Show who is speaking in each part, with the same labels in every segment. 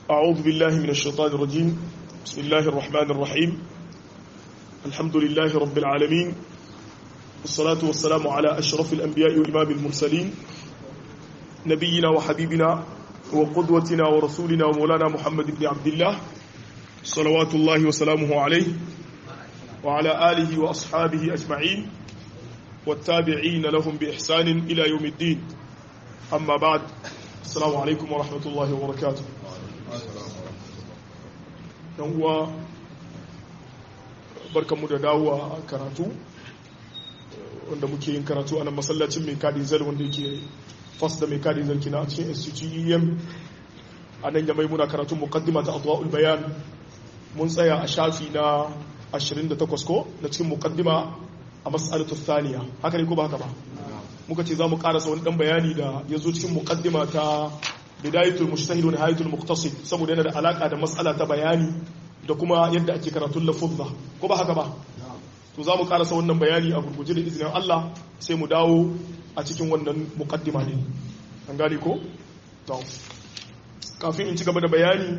Speaker 1: أعوذ بالله من الشيطان الرجيم بسم الله الرحمن الرحيم الحمد لله رب العالمين والصلاة والسلام على أشرف الأنبياء وإمام المرسلين نبينا وحبيبنا وقدوتنا ورسولنا ومولانا محمد بن عبد الله صلوات الله وسلامه عليه وعلى آله وأصحابه أجمعين والتابعين لهم بإحسان إلى يوم الدين أما بعد السلام عليكم ورحمة الله وبركاته yan uwa barkanmu da dawowa karatu wanda muke yin karatu a nan masallacin mai kadi zal wanda yake fas da mai kadi zal kina a cikin institutem a nan yamai muna karatun muqaddima ta adwa'ul bayan mun tsaya a shafi na 28 ko na cikin muqaddima a mas'alatu thaniya haka ne ko ba haka ba muka ce za mu karasa wani dan bayani da ya zo cikin muqaddima ta bidayatul mujtahid wa nihayatul muqtasid saboda yana da alaka da mas'ala ta bayani da kuma yadda ake karatun lafuzza ko ba haka ba to za mu karasa wannan bayani a gurguje da izinin Allah sai mu dawo a cikin wannan muqaddima ne an gane ko to kafin in ci gaba da bayani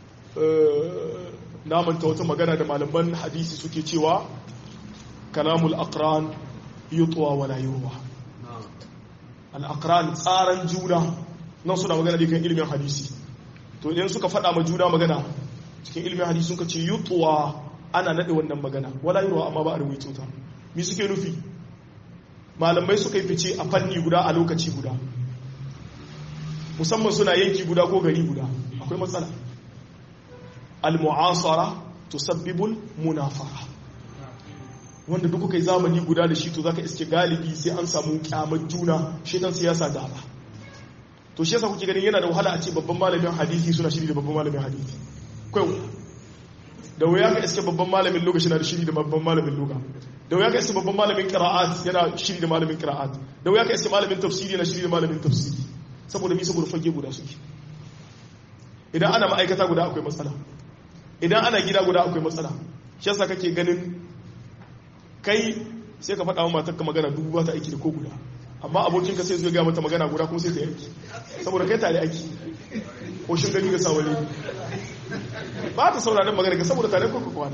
Speaker 1: na manta wata magana da malaman hadisi suke cewa kalamul aqran yutwa wala yurwa al aqran tsaran juna nan suna magana da kan ilimin hadisi to idan suka faɗa ma juna magana cikin ilimin hadisi suka ce yutuwa ana naɗe wannan magana wala yurwa amma ba a rubuta ta mi suke nufi malamai suka yi fice a fanni guda a lokaci guda musamman suna yanki guda ko gari guda akwai matsala al-mu'asara tusabbibul munafara wanda duk kai zamani guda da shi to zaka iske galibi sai an samu kyamar juna shedan siyasa gaba to shi yasa kuke ganin yana da wahala a ce babban malamin hadisi suna shiri da babban malamin hadisi kai da wuya ka iske babban malamin lokaci na da shiri da babban malamin loka da wuya ka iske babban malamin qira'at yana shiri da malamin qira'at da wuya ka iske malamin tafsiri yana shiri da malamin tafsiri saboda mi saboda fage guda suke idan ana ma'aikata guda akwai matsala idan ana gida guda akwai matsala shi yasa kake ganin kai sai ka faɗa wa matarka magana dubu ba ta aiki da ko guda amma abokinka sai zai ga mata magana guda kuma sai ta yanki saboda kai tare aiki ko shin gani ga sawale ba ta sauraron magana ka saboda tare kuka kwana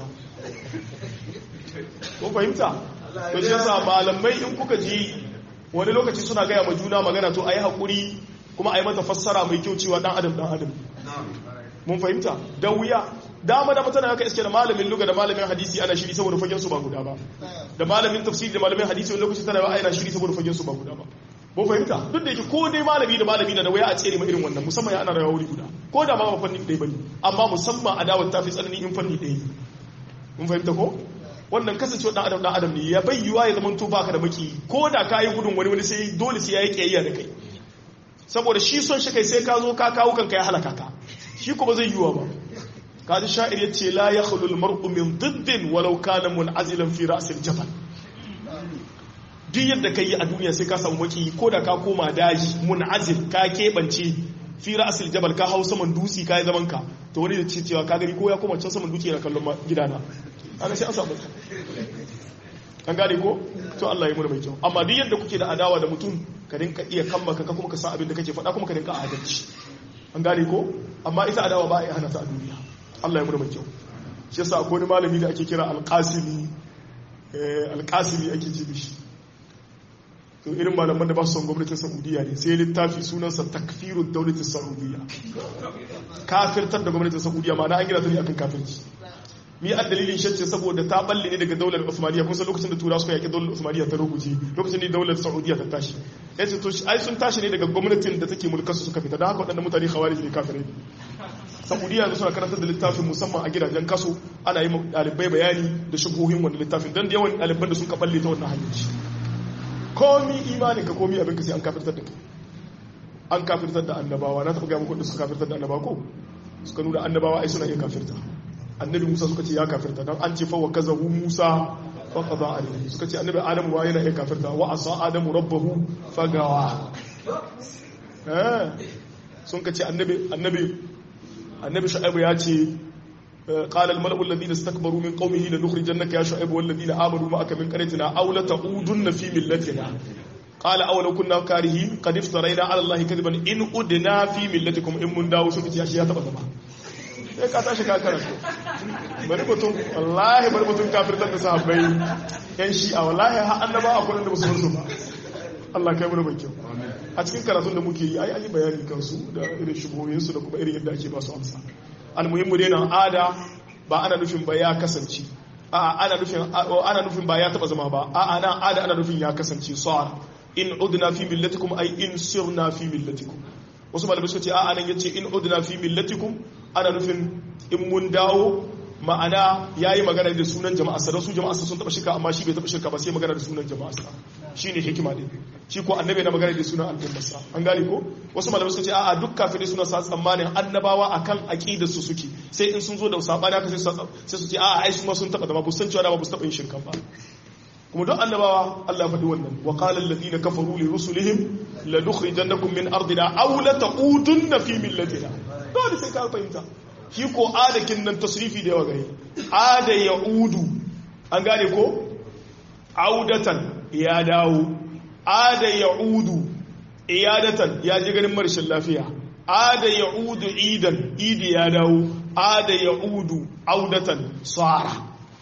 Speaker 1: ko fahimta to shi yasa malamai in kuka ji wani lokaci suna gaya ma juna magana to ayi hakuri kuma ayi mata fassara mai kyau cewa dan adam dan adam mun fahimta da wuya dama da mutane haka iske da malamin luga da malamin hadisi ana shiri saboda fagen su ba guda ba da malamin tafsiri da malamin hadisi wani lokaci tana ana shiri saboda fagen su ba guda ba mun fahimta duk da yake ko dai malami da malami da waya a tsere ma irin wannan musamman ya ana rayuwa wuri guda ko da ma ba fanni ɗaya bane amma musamman adawar ta fi tsanani in fanni ɗaya mun fahimta ko wannan kasancewa dan adam dan adam ne ya bayyuwa ya zama to baka da maki ko da ka yi gudun wani wani sai dole sai ya yi kiyayya da kai saboda shi son shi kai sai ka zo ka kawo kanka ya halaka ka shi kuma zai yiwa ba kaji sha'ir ya ce la ya khulul mar'u min diddin walau kana mun'azilan fi ra'sil jabal duk yadda kai a duniya sai ka samu maki ko da ka koma daji mun'azil ka kebance fi ra'sil jabal ka hau saman dutsi ka yi zaman ka to wani da ce cewa ka gani ko ya koma can saman dutsi yana kallon gidana ana sai an samu an gane ko to Allah ya mu mai kyau amma duk yadda kuke da adawa da mutum ka rinka iya kamba ka kuma ka san abin da kake faɗa kuma ka rinka adalci an gane ko amma ita adawa ba a yi hana ta a duniya Allah ya muna mai kyau shi yasa akwai wani malami da ake kira alƙasimi alƙasimi ake ce mishi to irin malaman da ba su son gwamnatin saudiya ne sai littafi sunansa takfirun daulatin saudiya kafirtar da gwamnatin saudiya ma na an gina ta ne akan kafirci mi a dalilin shacce saboda ta balle ne daga daular usmaniya kun san lokacin da tura suka yaki daular usmaniya ta rubuce lokacin da daular saudiya ta tashi yace to ai sun tashi ne daga gwamnatin da take mulkar su suka fita don haka waɗannan mutane khawarij ne kafirai saudiya yanzu suna karantar da littafin musamman a gidajen kaso ana yi ɗalibai bayani da shubuhin wanda littafin don da yawan ɗaliban da sun ka balle ta wannan hanyar komi imanin ka komi abin ka sai an kafirtar da kai an kafirtar da annabawa na taɓa gaya muku da suka kafirtar da annabawa ko suka nuna annabawa ai suna iya kafirta annabi musa suka ce ya kafirta don an ce fa wa kazahu musa fa qada alayhi suka ce annabi adamu wa yana iya kafirta wa asa adamu rabbahu fagawa eh sun ka ce annabi annabi annabi shu'aibu ya ce قال الملأ الذين استكبروا من قومه لنخرجنك يا شعيب والذين آمنوا معك من قريتنا أو لتعودن في ملتنا qala aw law kunna karihin qad iftarayna ala allahi kadiban in udna fi millatikum in mun dawo suka ce shi ya taba zama sai ka tashi ka karanta bari mutum wallahi bari mutum kafirtar da sahabbai yan shi'a wallahi har annaba akwai da musu su ba Allah kai mu mai kyau a cikin karatun da muke yi ai an yi bayani kansu da irin shubuhoyinsu da kuma irin yadda ake ba su amsa almuhimmu dai nan ada ba ana nufin ba ya kasance a ana nufin ana nufin ba ya taba zama ba a ana ada ana nufin ya kasance sar in udna fi millatikum ay in sirna fi millatikum wasu malamai suka ce a anan yace in udna fi millatikum ana nufin in mun dawo ma'ana yayi magana da sunan jama'a sa su jama'a sun taba shirka amma shi bai taba shirka ba sai magana da sunan jama'a sa shine hikima din shi ko annabi na magana da sunan al'ummarsa an gane ko wasu malamai suka ce a'a duk kafirai suna sa tsammanin annabawa akan aqidar su suke sai in sun zo da sabani haka sai su ce a'a ai su ma sun taba zama bu san cewa da ba su taba yin shirka ba kuma duk annabawa Allah faɗi wannan wa qala alladhina kafaru li rusulihim la nukhrijannakum min ardina aw la taqudunna fi millatina dole sai ka fahimta shi ko adakin nan tasrifi da yawa gare ada yaudu an gane ko audatan ya dawo ada yaudu iyadatan ya ji ganin marshin lafiya ada yaudu idan idi ya dawo ada yaudu audatan sara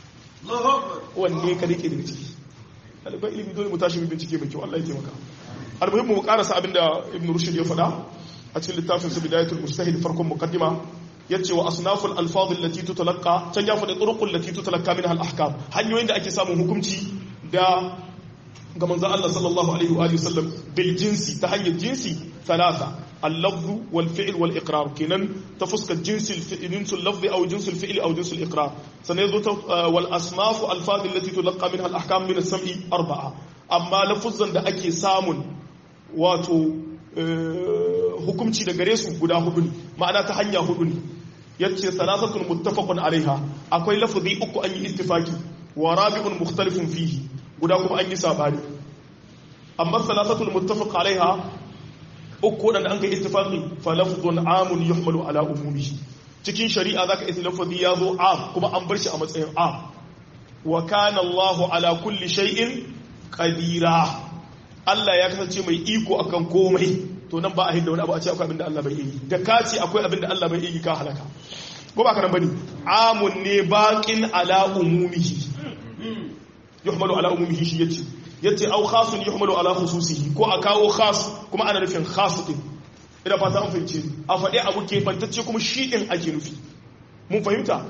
Speaker 1: wanne ka rike daga ciki ɗaliban ilimi dole mu tashi bincike mai kyau Allah ya taimaka almuhimmu mu karasa abinda ibn rushd ya faɗa a cikin littafin sa bidayatul mujtahid farkon muqaddima yace wa asnaful alfaz allati tutalaqqa can ya faɗi turuqul allati tutalaqqa minha al-ahkam hanyoyin da ake samun hukunci da ga manzon Allah sallallahu alaihi wa sallam bil jinsi ta hanyar jinsi thalatha اللفظ والفعل والإقرار كنن تفسك جنس الفعل جنس اللفظ أو جنس الفعل أو جنس الإقرار سنيزو والأصناف الفاظ التي تلقى منها الأحكام من السمع أربعة أما لفظا دا أكي سامن واتو hukumci da gare su guda hudu ne ma'ana ta hanya hudu ne yace salasatun muttafaqun alaiha akwai lafazi uku an yi ittifaki wa rabi'un mukhtalifun fihi guda kuma an yi sabani amma salasatul muttafaq alaiha uku wadanda an kai ittifaqi fa lafzun amun yuhmalu ala umumihi cikin shari'a zaka isi lafazi ya zo am kuma an bar shi a matsayin am wa kana Allahu ala kulli shay'in qadira Allah ya kasance mai iko akan komai to nan ba a hinda wani abu a ce akwai abin da Allah bai yi da ka ce akwai abin da Allah bai yi ka halaka ko ba ka nan bane amun ne baqin ala umumihi yuhmalu ala umumihi shi yace yace au khasun yuhmalu ala khususihi ko a kawo khas kuma ana nufin khas din ina fata an fahimce a faɗi abu ke bantacce kuma shi din ake nufi mun fahimta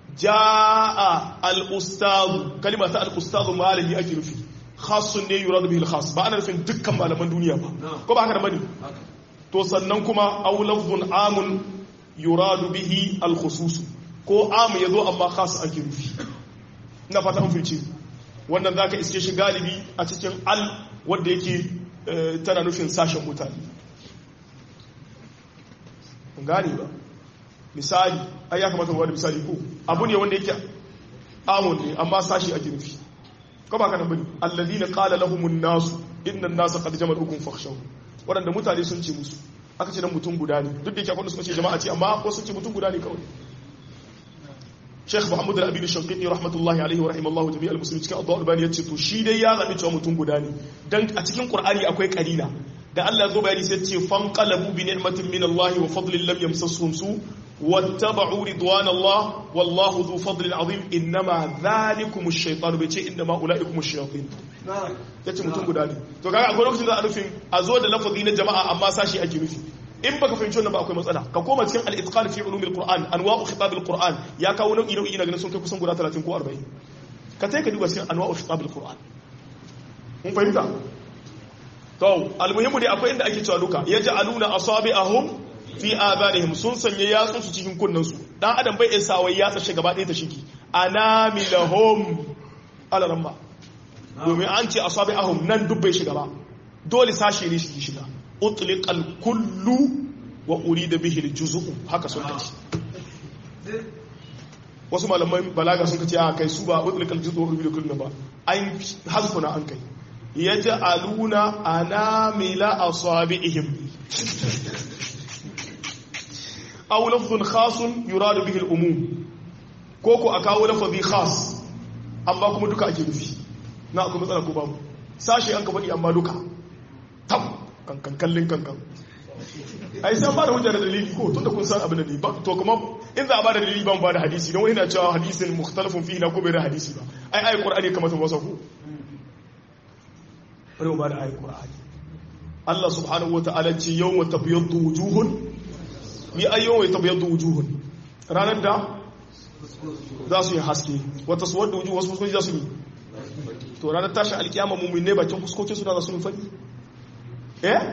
Speaker 1: jaa al ustaz kalima ta al ustaz malami ake nufi khasun ne yuradu bihi al khas ba ana nufin dukkan malaman duniya ba ko ba haka da bane to sannan kuma aw lafzun amun yuradu bihi al khusus ko am yazo amma khas ake nufi ina fata an fahimce wannan za ka iske shi galibi a cikin al wadda yake tana nufin sashen mutane gani ba misali ai ya kamata wani misali ko abu ne wanda yake amun ne amma sashi ake nufi ko ba kana bane alladhina qala lahumun nasu inna an-nasa qad jama'ukum fakhshaw wadanda mutane sun ce musu aka ce dan mutum guda ne duk da yake akwai suka ce jama'a ce amma ko sun ce mutum guda ne kawai Sheikh Muhammad Al-Abid Shanqiti rahmatullahi alaihi wa rahimallahu jami'al muslimin cikin Adwa Albani yace to shi dai ya zabi cewa mutum guda ne dan a cikin Qur'ani akwai kalila da Allah ya zo bayani sai ce fanqalabu bi ni'matin min Allah wa fadlin lam yamsasuhum su wattaba'u ridwan Allah wallahu dhu fadlin azim innama dhalikum ash-shaytan bai ce innama ulaikum ash-shayatin yace mutum guda ne to kaga akwai lokacin da a nufin a zo da lafazi na jama'a amma sashi ake nufi in baka fahimci wannan ba akwai matsala ka koma cikin al-itqan fi ulum al-qur'an anwa'u khitab al-qur'an ya kawo nau'i nau'i na ganin sun kai kusan guda 30 ko 40 ka tai ka duba cikin anwa'u khitab al-qur'an mun fahimta to al-muhimmu dai akwai inda ake cewa duka yaj'aluna asabi'ahum fi abanihim sun sanya yatsun su cikin kunnan su dan adam bai isa wai yatsa shi gaba ɗaya ta shiki anamilahum alaramma domin an ce asabi'ahum nan duk bai shiga ba dole sashi ne shi shiga utliqal kullu wa urida bihi aljuz'u haka sun kace wasu malaman balaga sun kace a kai su ba utliqal juz'u wa urida kullu ba an hasfuna an kai yaj'aluna anamila asabi'ihim aw lafzun khasun yuradu bihi al-umum ko ko akawo lafazi khas amma kuma duka ake nufi na akwai matsala ko babu sashi an ka faɗi amma duka kankan kallin kankan ai sai ba da hujjar dalili ko tunda kun san abin da ne ba to kuma in za a ba da dalili ban ba da hadisi don wani na cewa hadisin mukhtalafun fihi na ko bai da hadisi ba ai ayi qur'ani kamar ta wasa ku bari ba da ayi qur'ani Allah subhanahu wata'ala ce yawma tabyaddu wujuhun ni ay yawma tabyaddu wujuhun ranar da za su yi haske wata suwar da wujuhu wasu fuskoki za su yi to ranar tashi alkiyama mummin ne bakin fuskokin su da za su yi fadi eh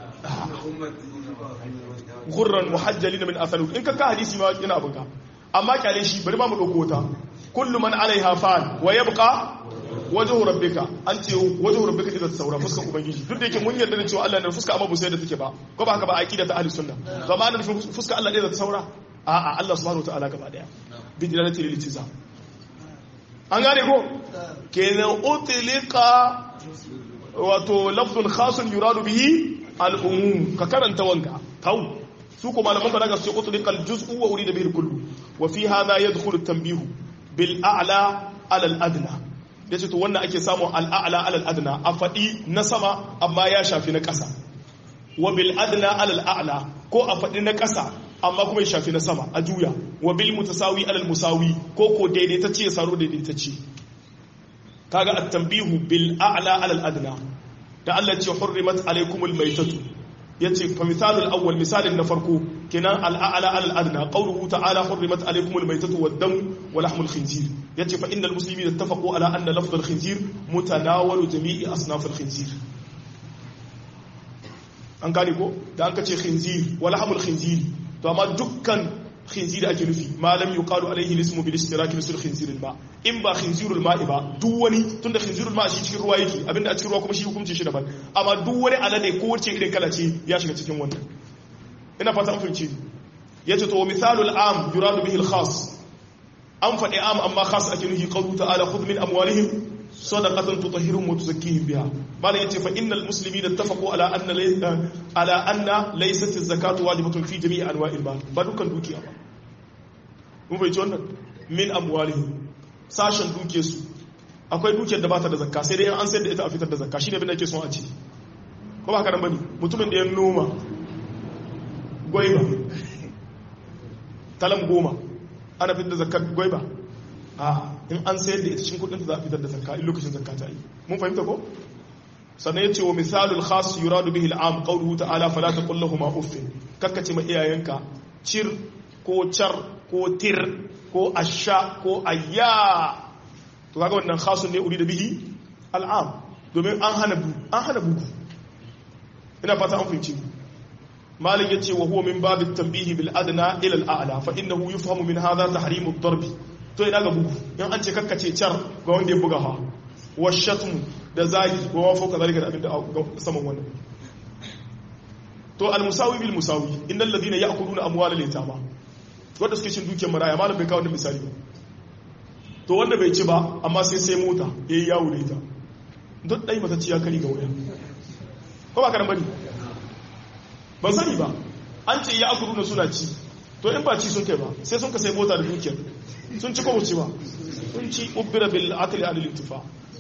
Speaker 1: gurran muhajjalin min athari in ka ka hadisi ma yana abin ka amma kyale shi bari ma mu dauko ta kullu man alaiha fan wa yabqa wajhu rabbika an ce wajhu rabbika idan saura fuska ubangiji duk da yake mun yarda da cewa Allah ne fuska amma bu sai da take ba ko ba haka ba aqida ta ahli sunna to amma nan fuska Allah ne da ta saura a'a Allah subhanahu wataala gaba daya bi dilalati lil iltizam an gane ko kenan utlika wato lafzun khasun yuradu bihi al-umum ka karanta wanka kawo su ko malaman balaga su ce utlika al-juz'u wa urida bihi al-kullu wa fi hadha yadkhulu at-tanbih bil a'la ala al-adna yace to wannan ake samu al-a'la ala al-adna a fadi na sama amma ya shafi na ƙasa wa bil adna ala al-a'la ko a fadi na ƙasa amma kuma ya shafi na sama a juya wa bil mutasawi ala al-musawi ko ko daidaitacce ya saro daidaitacce kaga at-tanbihu bil a'la ala al-adna da Allah ce hurrimat alaykumul maytatu yace fa misalul awwal misalin na farko kenan al-a'la ala al-adna qawluhu ta'ala hurrimat alaykumul maytatu wad-dam wa lahmul khinzir yace fa innal muslimina ittafaqu ala anna lafdh al-khinzir mutanawalu jami'i asnaf al-khinzir an gane ko da an kace khinzir wa lahmul khinzir to amma dukkan khinzir ake nufi malam yuqalu alaihi ismu bil ishtiraki misal khinzirul ma in ba khinzirul ma'i ba duk wani tunda khinzirul ma shi cikin ruwa yake abinda a cikin ruwa kuma shi hukunci shi daban amma duk wani alade ko wace irin kala ce ya shiga cikin wannan ina fata an fahimci yace to misalul am yuradu bihi al khas an faɗi am amma khas ake nufi qawlu ta'ala khudh min amwalihim sadaqatan tutahhiruhum wa tuzakkihim biha bala yace fa innal muslimina ittafaqu ala anna laysa ala anna laysat az-zakatu wajibatun fi jami'i anwa'il mal ba dukkan dukiya ba mun bai ci wannan min amwalihim sashen duke su akwai dukiyar da ba ta da zakka sai dai an sayar da ita a fitar da zakka shine abin da ake son a ci ko ba haka nan bane mutumin da ya noma gwaiba talam goma ana fitar da zakkar gwaiba a in an sayar da ita cikin kudin da za a fitar da zakka in lokacin zakka ta yi mun fahimta ko sannan yace wa misalul khas yuradu bihi al'am qawluhu ta'ala fala taqul lahumu uffin kakkace ma iyayenka cir ko char ko tir ko asha ko ayya to kaga wannan khasun ne uri da bihi al'am domin an hana bu an hana bugu ina fata an fahimci malik yace wa huwa min babit tanbihi bil adna ila al a'la fa innahu yufhamu min hadha tahrim ad-darb to ina ga bugu in an ce kakkace char ga wanda ya buga ha wa shatmu da zagi wa wafo kazalika da abinda saman wannan to al musawi bil musawi innal ladina ya'kuluna amwalal yatama wanda suke cin dukiyar maraya malam bai kawo wannan misali ba to wanda bai ci ba amma sai sai mota ya yi yawo da ita duk ɗai mata ci ya kari ga wuya ko ba karan bane ban sani ba an ce ya akuru na suna ci to in ba ci sun kai ba sai sun ka sai mota da dukiyar sun ci ko ci ba sun ci ubbira bil akli al intifa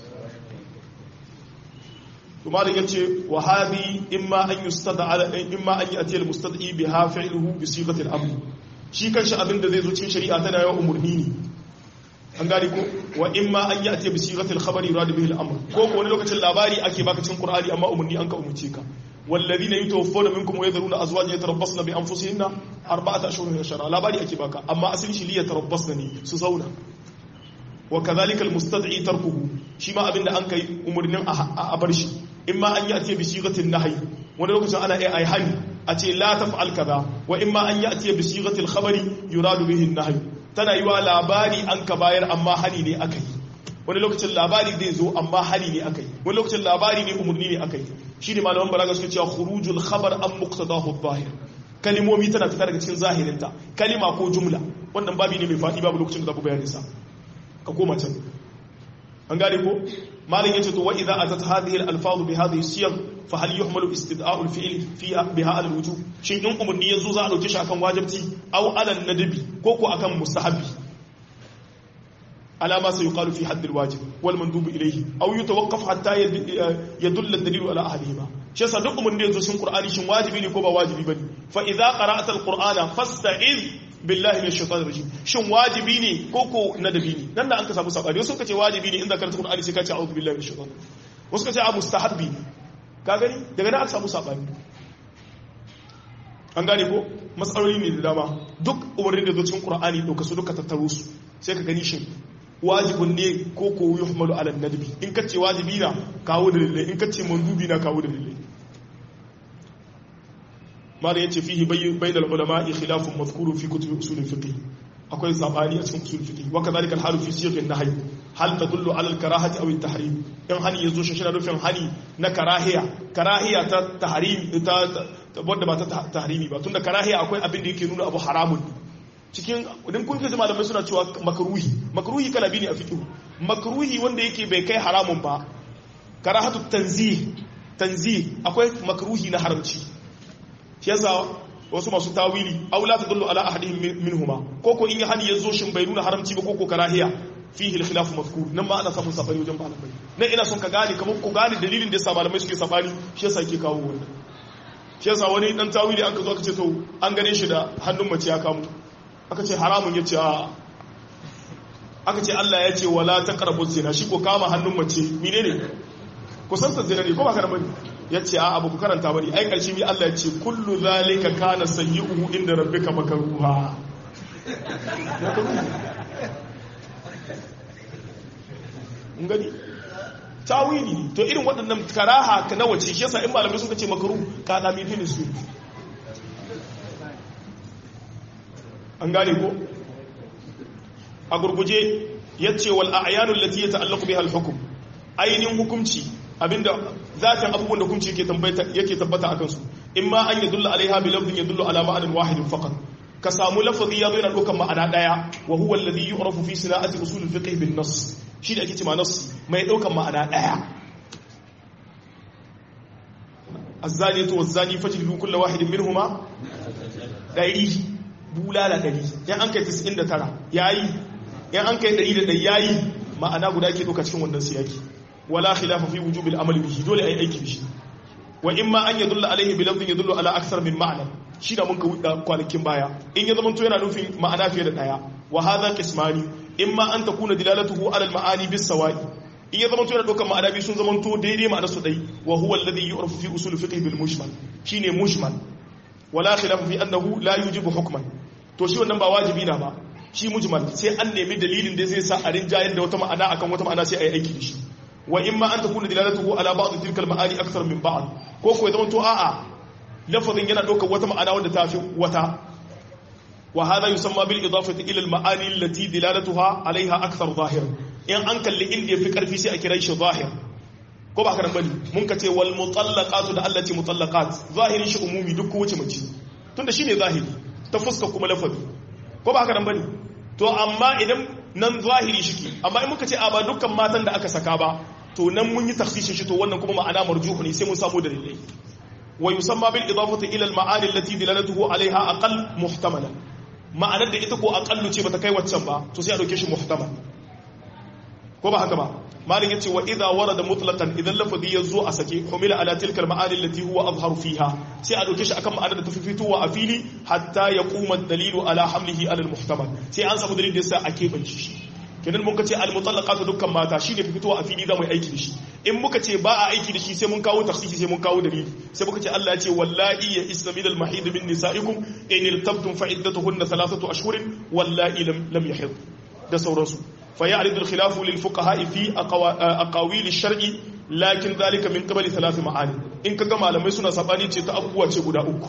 Speaker 1: to malam yace wa hadi imma an yustada ala imma an yati al mustadi biha fi'luhu bi sighati al amr shi kanshi abin da zai zo cikin shari'a tana yawan umurni ne an gani ko wa in ma an yi a ce bi sigatil khabari yurad bihi al-amr ko ko wani lokacin labari ake baka cikin qur'ani amma umurni an ka umurce ka walladhina yatawaffawna minkum wa yadhuruna azwajan yatarabbasna bi anfusihinna arba'ata ashhurin wa shara labari ake baka amma asali shi liya tarabbasna ne su zauna wa kadhalika al-mustad'i tarkuhu shi ma abinda an kai umurnin a bar shi in ma an yi a ce bi sigatil nahyi wani lokacin ana ai hani a ce la taf'al kaza wa in ma an yi a ce bi sigatil khabari yurad bihi an-nahy tana yi wa labari an ka bayar amma hani ne aka yi wani lokacin labari zai zo amma hani ne aka yi wani lokacin labari ne umarni ne aka yi shi ne malaman balaga suka cewa khurujul khabar an muqtadahu zahir kalimomi tana fita daga cikin zahirinta kalima ko jumla wannan babi ne mai faɗi babu lokacin da za ku bayani sa ka koma can an gane ko malin yace to wa idza atat hadhihi al-alfaz bi hadhihi siyaq fa hal yuhmalu istida'u al-fi'l fiha biha ala al-wujub shin in umarni yazo za a dauke shi akan wajibci aw ala an-nadbi ko ko akan mustahabi على ما سيقال في حد الواجب والمندوب إليه أو يتوقف حتى يدل الدليل على أحدهما shi yasa duk umarni da yazo cikin Qur'ani shin wajibi ne ko ba wajibi bane fa idza qara'ta al-Qur'ana fasta'iz billahi minash shaitanir rajim shin wajibi ne ko ko nadabi ne nan da an ka samu sabani wasu kace wajibi ne in da karanta Qur'ani sai ka ce a'udhu billahi minash shaitanir wasu kace a mustahabbi ne ka gani daga nan aka samu sabani an gane ko matsaloli ne da dama duk umarnin da zo cikin Qur'ani dauka su duka tattaro su sai ka gani shin wajibin ne ko ko yuhmalu ala nadbi in ka ce wajibi na kawo da dalilai in ka ce mandubi na kawo da dalilai mala yace fihi bainal ulama khilafun mazkurun fi kutub usul fiqh akwai sabani a cikin usul fiqh wa kadhalika al-halu fi siyaq an-nahy hal tadullu ala al-karahati aw at-tahrim in hani yazo shi shi nufin hani na karahiya karahiya ta tahrim ta wanda ba ta tahrimi ba tunda karahiya akwai abin da yake nuna abu haramun cikin idan kun kaji malamai suna cewa makruhi makruhi kala biyu ne a fiqh makruhi wanda yake bai kai haramun ba karahatu tanzih tanzih akwai makruhi na haramci shi yasa wasu masu tawili aw la tadullu ala ahadihim minhuma ko ko in ya hani yazo shin bai nuna haramci ba ko ko karahiya fihi al-khilaf mazkur nan ma ana samun sabani wajen malamai nan ina son ka gane kamar ku gane dalilin da yasa malamai suke sabani shi yasa yake kawo wannan shi yasa wani dan tawili aka zo aka ce to an gane shi da hannun mace ya kamo aka ce haramun ya ce a aka ce Allah ya ce wala taqrabu zina shi ko kama hannun mace menene kusan ta zina ne ko ba ka bane ya ce a abu ku karanta bane ai karshe mi Allah ya ce kullu zalika kana sayyi'uhu inda rabbika makruha mun gani tawili to irin waɗannan karaha ka nawa ce shi yasa in malamai suka ce makaru ka da mithili su an gane ko a gurguje yace wal a'yanul lati yata'allaqu biha al-hukm ainihin hukunci abinda zatin abubuwan da hukunci yake tambayta yake tabbata akan su imma an yadulla alaiha bi lafzin yadullu ala ma'anin wahidin faqat ka samu lafazi ya zo yana ɗaukar ma'ana ɗaya wa huwa alladhi yu'rafu fi sina'ati usul al-fiqh bin nass shi da ake cewa nass mai ɗaukar ma'ana ɗaya az-zaniyatu waz-zani fajlidu kullu wahidin minhuma dari bulala dari yan an kai 99 yayi yan an kai 100 yayi ma'ana guda ke ɗauka cikin wannan siyaki wala khilafa fi wujubil amali bihi dole ai aiki bishi wa imma an yadulla alaihi bi lafzin yadullu ala akthar min ma'na shi da mun ka wuda kwanakin baya in ya zamanto yana nufin ma'ana fiye da daya wa hadha qismani imma an takuna dilalatuhu ala al-ma'ani bis sawa'i in ya zamanto yana dokar ma'ana bi sun zamanto daidai ma'ana su dai wa huwa alladhi yu'rafu fi usul fiqh bil mushmal shine mushmal wala khilaf fi annahu la yujibu hukman to shi wannan ba wajibi na ba shi mujmal sai an nemi dalilin da zai sa a rinjayen da wata ma'ana akan wata ma'ana sai a yi aiki da shi wa imma an takuna dilalatuhu ala ba'd tilka al-ma'ani akthar min ba'd ko ko ya zamanto a'a lafazin yana ɗaukar wata ma'ana wadda ta fi wata wa hada yusamma bil idafati ila al ma'ani allati dilalatuha alaiha akthar zahir in an kalli inda yafi karfi sai a kira shi zahir ko ba karan bane mun ka ce wal mutallaqatu da allati mutallaqat zahirin shi umumi duk wace mace tunda shine zahiri ta fuska kuma lafazi ko ba karan bane to amma idan nan zahiri shike amma in muka ce a ba dukkan matan da aka saka ba to nan mun yi takhsisin shi to wannan kuma ma'ana marjuhu ne sai mun samu dalilai ويسمى بالإضافة إلى المعاني التي دلالته عليها أقل محتملا ma'anar da ita ko aƙallu ce bata kai waccan ba to sai a dauke shi muhtamal ko ba haka ba malin yace wa idza warada mutlaqan idan lafazi yazo a sake humila ala tilka al-ma'ani allati huwa azharu fiha sai a dauke shi akan ma'anar da ta fitowa a fili hatta yaquma ad-dalilu ala hamlihi ala al-muhtamal sai an samu dalilin da yasa ake banci shi kenan mun kace al-mutallaqatu dukkan mata shine fitowa a fili za mu yi aiki da shi in muka ce ba a aiki da shi sai mun kawo takhsisi sai mun kawo dalili sai muka ce Allah ya ce wallahi ya isna min al-mahid min nisaikum in irtabtum fa iddatuhunna thalathatu ashhurin wallahi lam lam yahid da sauransu fa ya'ridu al-khilafu lil fuqaha fi aqawil ash-shar'i lakin dhalika min qabli thalath ma'ani in kaga malamai suna sabani ce ta abubuwa ce guda uku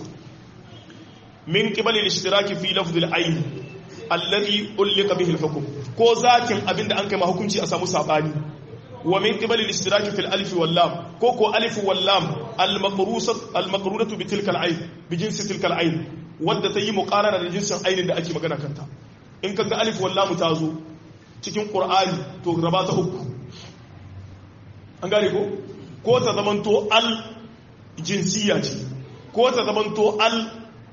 Speaker 1: min qibali al-ishtiraki fi lafz al-ayn alladhi ulqa bihi al-hukm ko zakin abinda an kai ma hukunci a samu sabani wa min qibali al-ishtiraki fil alif wal lam ko ko alif wal lam al-maqrusat al-maqrunatu bi tilka al-ayn bi jinsi tilka al-ayn wadda tayi muqarana da jinsin ainin da ake magana kanta in kaga alif wal lam ta zo cikin qur'ani to raba ta uku an gane ko ko ta zamanto al jinsiya ce ko ta zamanto al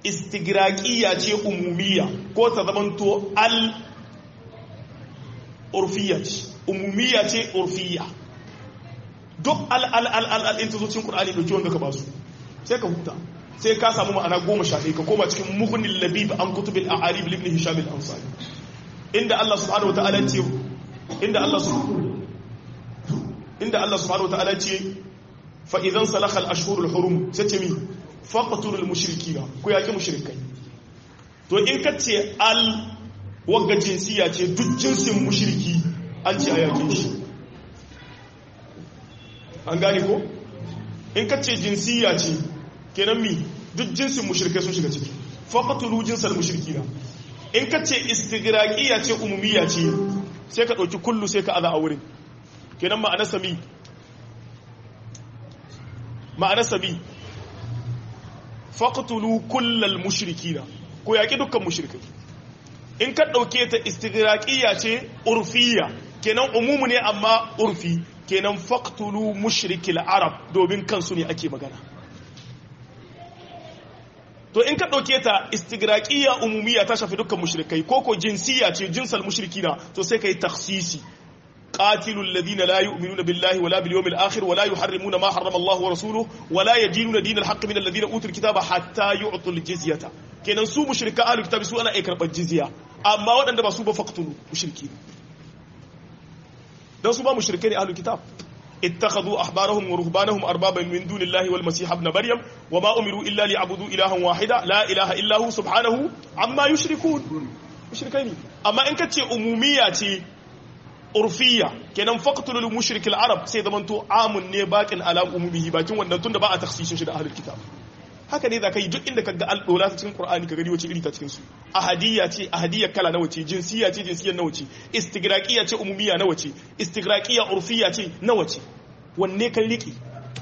Speaker 1: istigraqiya ce umumiyya ko ta zamanto al urfiya ce umumiyya ce urfiya duk al al al al al ta zo cikin qur'ani dauki wanda ka ba su sai ka huta sai ka samu ma'ana goma sha ɗaya ka koma cikin muhnin labib an kutubil a'arib ibn hisham al-ansari inda Allah subhanahu wa ta'ala ce inda Allah subhanahu inda Allah subhanahu wa ta'ala ce fa idan salakha al-ashhur al-hurum sai ce mi faqtul al-mushrikina ku yaki mushrikai to in ka ce al wagga jinsiya ce duk jinsin mushriki an ce a yakin shi an gane ko in ka ce jinsiya ce kenan mi duk jinsin mushrikai sun shiga ciki faqtulu jinsal mushrikina in ka ce istigraqiya ce umumiyya ce sai ka dauki kullu sai ka aza a wurin kenan ma'anar sami ma'anar sami faqtulu kullal mushrikina ko yaki dukkan mushrikai in ka dauke ta istigraqiya ce urfiya kenan umumu ne amma urfi kenan faqtulu mushrikil arab domin kansu ne ake magana to in ka ɗauke ta istigraqiya umumiyya ta shafi dukkan mushrikai ko ko jinsiya ce jinsal mushrikina to sai kai takhsisi qatilul ladina la yu'minuna billahi wala bil yawmil akhir wala yuharrimuna ma harrama Allah wa rasuluhu wala yadinuna dinal haqq min alladhina utul kitaba hatta yu'tul jizyata kenan su mushrika ahlul kitabi su ana ai karbar jizya amma waɗanda ba su ba faqtulu mushriki dan su ba mushrike ne ahlul kitab اتخذوا أحبارهم ورهبانهم أربابا من دون الله والمسيح ابن مريم وما أمروا إلا ليعبدوا إلها واحدا لا إله إلا هو سبحانه عما يشركون مشركين أما إن كنت أمومية urfiya kenan faqtulul mushrik al-arab sai zaman to amun ne bakin ala umumihi bakin wannan tunda ba a takhsisin shi da ahlul kitab haka ne zaka yi duk inda kaga al-dola ta cikin qur'ani ka gani wace iri ta cikin su ahadiyya ce ahadiyya kala nawa ce jinsiyya ce jinsiyyar nawa ce istigraqiyya ce umumiyya nawa ce istigraqiyya urfiyya ce nawa ce wanne kan riki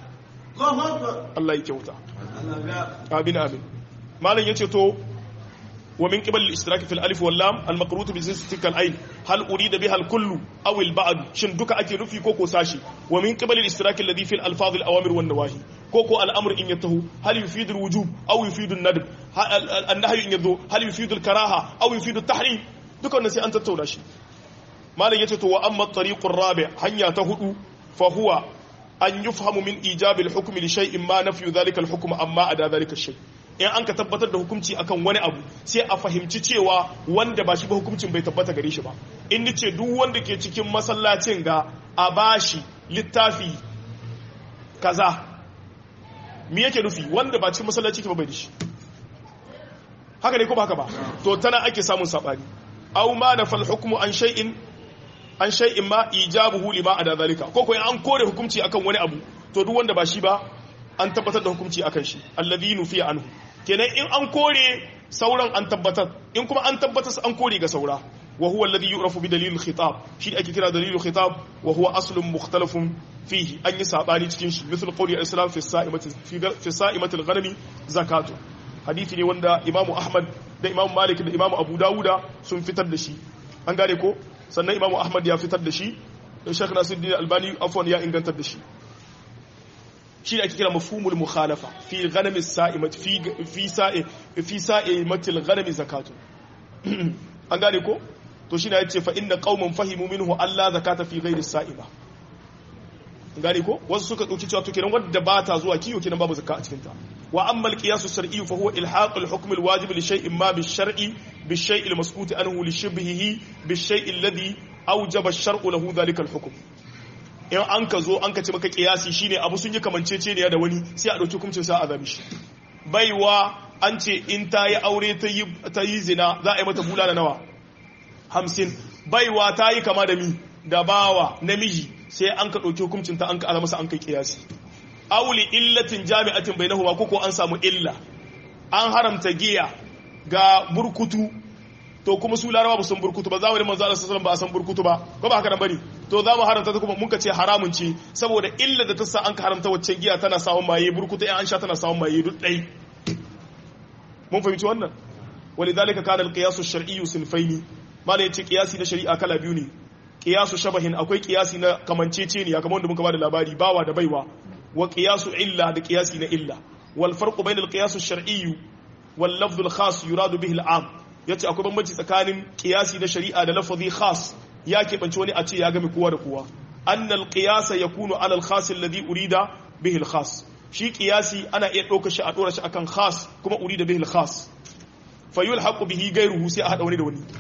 Speaker 1: Allah ya kyauta amin amin malam yace to ومن قبل الاشتراك في الالف واللام المقروط بجنس العين هل اريد بها الكل او البعض شن duka ake nufi koko sashi ومن قبل الاشتراك الذي في الالفاظ الاوامر والنواهي كوكو الامر ان ينتهي هل يفيد الوجوب او يفيد الندب النهي ان يذو هل يفيد الكراهه او يفيد التحريم duka wannan sai an tattauna shi malam yace to wa amma at-tariq ar-rabi hanya ta hudu fa huwa an yufhamu min ijab al-hukm li shay'in ma nafyu dhalika al-hukm amma ada dhalika shay in an ka tabbatar da hukunci akan wani abu sai a fahimci cewa wanda ba shi ba hukuncin bai tabbata gare shi ba in ce duk wanda ke cikin masallacin ga a bashi littafi kaza me yake nufi wanda ba cikin masallaci ke ba bai da shi haka ne ko ba haka ba to tana ake samun sabani aw ma na fal hukmu an shay'in an shay'in ma ijabuhu lima ada zalika ko ko an kore hukunci akan wani abu to duk wanda ba shi ba an tabbatar da hukunci akan shi alladhi nufiya anhu kenan in an kore sauran an tabbatar in kuma an tabbatar an kore ga saura wa huwa alladhi yu'rafu bi dalil khitab shi ake kira dalil khitab wa huwa aslun mukhtalafun fihi an yi sabani cikin shi misal qawli al-islam fi sa'imati fi sa'imati al-ghanami zakatu hadisi ne wanda imamu ahmad da imamu malik da imamu abu dawuda sun fitar da shi an gane ko sannan imamu ahmad ya fitar da shi da shekh nasiruddin albani afwan ya ingantar da shi shi ne ake kira mafhumul mukhalafa fi ghanami sa'imat fi fi sa'i fi sa'imatil ghanami zakatu an gane ko to shi ne yace fa inna qauman fahimu minhu alla zakata fi ghairi sa'ima gane ko wasu suka dauki cewa to kenan wanda ba ta zuwa kiyo kenan babu zakka a cikin ta wa amma al-qiyas as-shar'i fa huwa ilhaq al-hukm al-wajib li shay'in ma bi shari bi shay' al-maskut anhu li shibhihi bi shay' alladhi awjaba ash-shar'u lahu dhalika al-hukm in an ka zo an ka ce maka kiyasi shine abu sun yi kamancece ne da wani sai a dauki hukuncin sa a zabi shi baiwa an ce in ta yi aure ta yi zina za a yi mata bulala nawa hamsin baiwa ta yi kama da mi da bawa namiji sai an ka ɗauki hukuncin ta an ka ala masa an kai kiyasi auli illatin jami'atin bainahuma ko ko an samu illa an haramta giya ga burkutu to kuma su larawa ba san burkutu ba zamanin manzo Allah sallallahu ba a san burkutu ba ko ba haka nan bane to za mu haramta ta kuma mun ka ce haramun ce saboda illa da ta sa an ka haramta wacce giya tana sawon maye burkutu in an sha tana sawon maye duk dai mun fahimci wannan walidhalika kana al-qiyas ash-shar'i sinfaini malai yace qiyasi na shari'a kala biyu ne qiyasu shabahin akwai qiyasi na kamanceceniya kamar wanda muka bada labari bawa da baiwa wa qiyasu illa da qiyasi na illa wal farqu bayna al-qiyas ash-shar'i wal lafz al-khas yuradu bihi al-am yace akwai bambanci tsakanin qiyasi na shari'a da lafazi khas ya keɓance wani a ce ya game kowa da kowa annal qiyasa yakunu ala al khas alladhi urida bihi al khas shi qiyasi ana iya ɗaukar shi a ɗora shi akan khas kuma urida bihi al khas fa yulhaqu bihi ghayruhu sai a hada wani da wani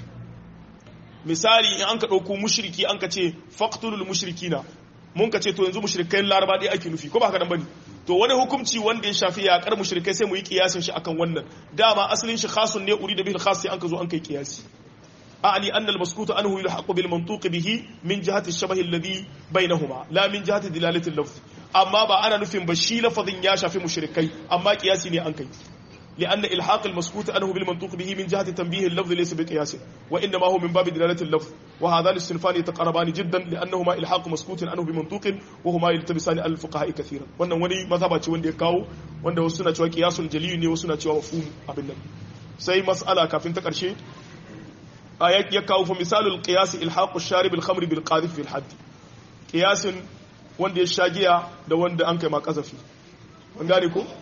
Speaker 1: misali in an ka ɗauko mushriki an ka ce faqtulul mushrikina mun ka ce to yanzu mushrikai laraba ɗaya ake nufi ko ba haka nan bane to wani hukunci wanda ya shafi yaƙar mushrikai sai mu yi kiyasin shi akan wannan dama asalin shi khasun ne urida bihi al khas sai an ka zo an kai kiyasi أعني أن المسكوت عنه يلحق بالمنطوق به من جهة الشبه الذي بينهما لا من جهة دلالة اللفظ أما با أنا نفهم بشي لفظ ياشا في مشركي أما قياسي ني أنكي لأن إلحاق المسكوت عنه بالمنطوق به من جهة تنبيه اللفظ ليس بقياس وإنما هو من باب دلالة اللفظ وهذان الصنفان يتقربان جدا لأنهما إلحاق مسكوت عنه بمنطوق وهما يلتبسان على الفقهاء كثيرا وأن وني مذهب وند يكاو وأن وسنة قياس جلي ne wasu na cewa mafhum abin nan sai mas'ala kafin ta karshe ayat ya kawo fa misalul qiyas ilhaqu sharib al-khamr bil qadhif fil hadd qiyasin wanda ya shagiya da wanda an kai ma kazafi an gane ko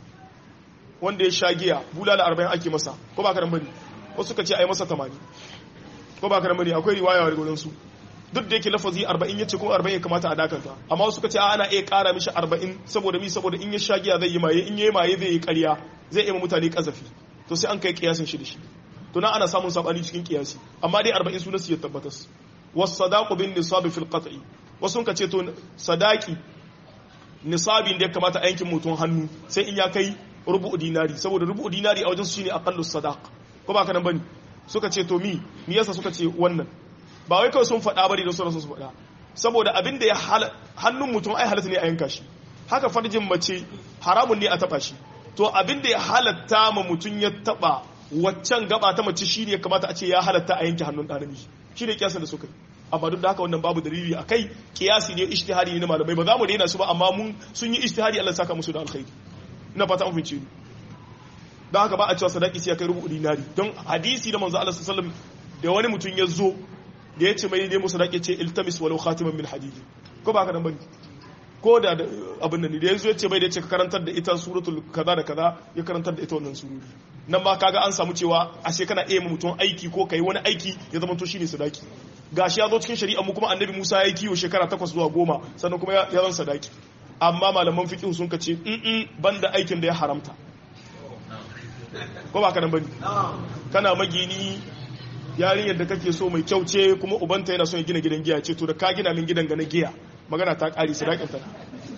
Speaker 1: wanda ya shagiya bulala 40 ake masa ko ba karan bane wasu suka ce ai masa 80 ko ba karan bane akwai riwaya wa gurin su duk da yake lafazi 40 yace ko 40 ya kamata a dakanta amma wasu suka ce ana iya kara mishi 40 saboda mi saboda in ya shagiya zai yi maye in yayi maye zai yi ƙarya zai yi mutane kazafi to sai an kai kiyasin shi da shi to nan ana samun sabani cikin kiyasi amma dai 40 sunan su ya tabbatas was sadaqu bin nisab fil qat'i wasu ka ce to sadaki nisabin da ya kamata a yankin mutum hannu sai in ya kai rubu dinari saboda rubu dinari a wajen su shine aqallu sadaq ko ba kana bane suka ce to mi me yasa suka ce wannan ba wai kawai sun faɗa bari da sauransu su faɗa saboda abin da ya hannun mutum ai halatta ne a yanka shi haka farjin mace haramun ne a taba shi to abin da ya halatta ma mutum ya taba waccan gaba ta mace shine ya kamata a ce ya halatta a yanke hannun ɗan namiji shine kiyasan da suka yi amma duk da haka wannan babu dalili a kai kiyasi ne ijtihadi ne na malamai ba za mu daina su ba amma mun sun yi ijtihadi Allah saka musu da alkhairi ina fata an fice ni don haka ba a cewa sadaki sai ya kai rubu dinari don hadisi da manzo Allah sallallahu alaihi wasallam da wani mutum ya zo da ya ce mai ne musu sadaki ce iltamis walau khatiman min hadidi ko ba ka nan bane ko da abin nan da ya zo ya ce bai da ya ce ka karantar da ita suratul kaza da kaza ya karantar da ita wannan sururi nan ma kaga an samu cewa ashe kana iya mutum aiki ko kai wani aiki ya zama to shine sadaki gashi ya zo cikin shari'a mu kuma annabi Musa ya yi kiwo shekara takwas zuwa goma sannan kuma ya zan sadaki amma malaman fiqh sun kace in banda aikin da ya haramta ko ba ka nan bane kana magini yarinyar da kake so mai kyau ce kuma ubanta yana son ya gina gidan giya ce to da ka gina min gidan ga na giya magana ta kare sadakin ta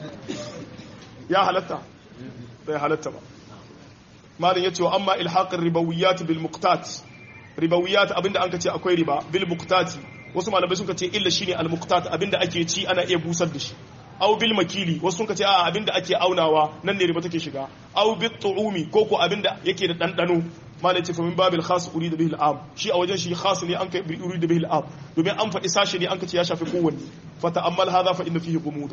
Speaker 1: ya halatta bai halatta ba malin yace wa amma ilhaqir ribawiyat bil muqtat ribawiyat abinda an kace akwai riba bil muqtati wasu malamai sun ce illa shine al muqtat abinda ake ci ana iya busar da shi aw bil makili wasu sun ce a abinda ake aunawa nan ne riba take shiga aw bit tu'umi ko ko abinda yake da dandano malai ce famin babil khas urida bihi al am shi a wajen shi khas ne an kai urida bihi al am domin an faɗi sashi ne an kace ya shafi kowanne fa ta'ammal hadha fa inna fihi gumuda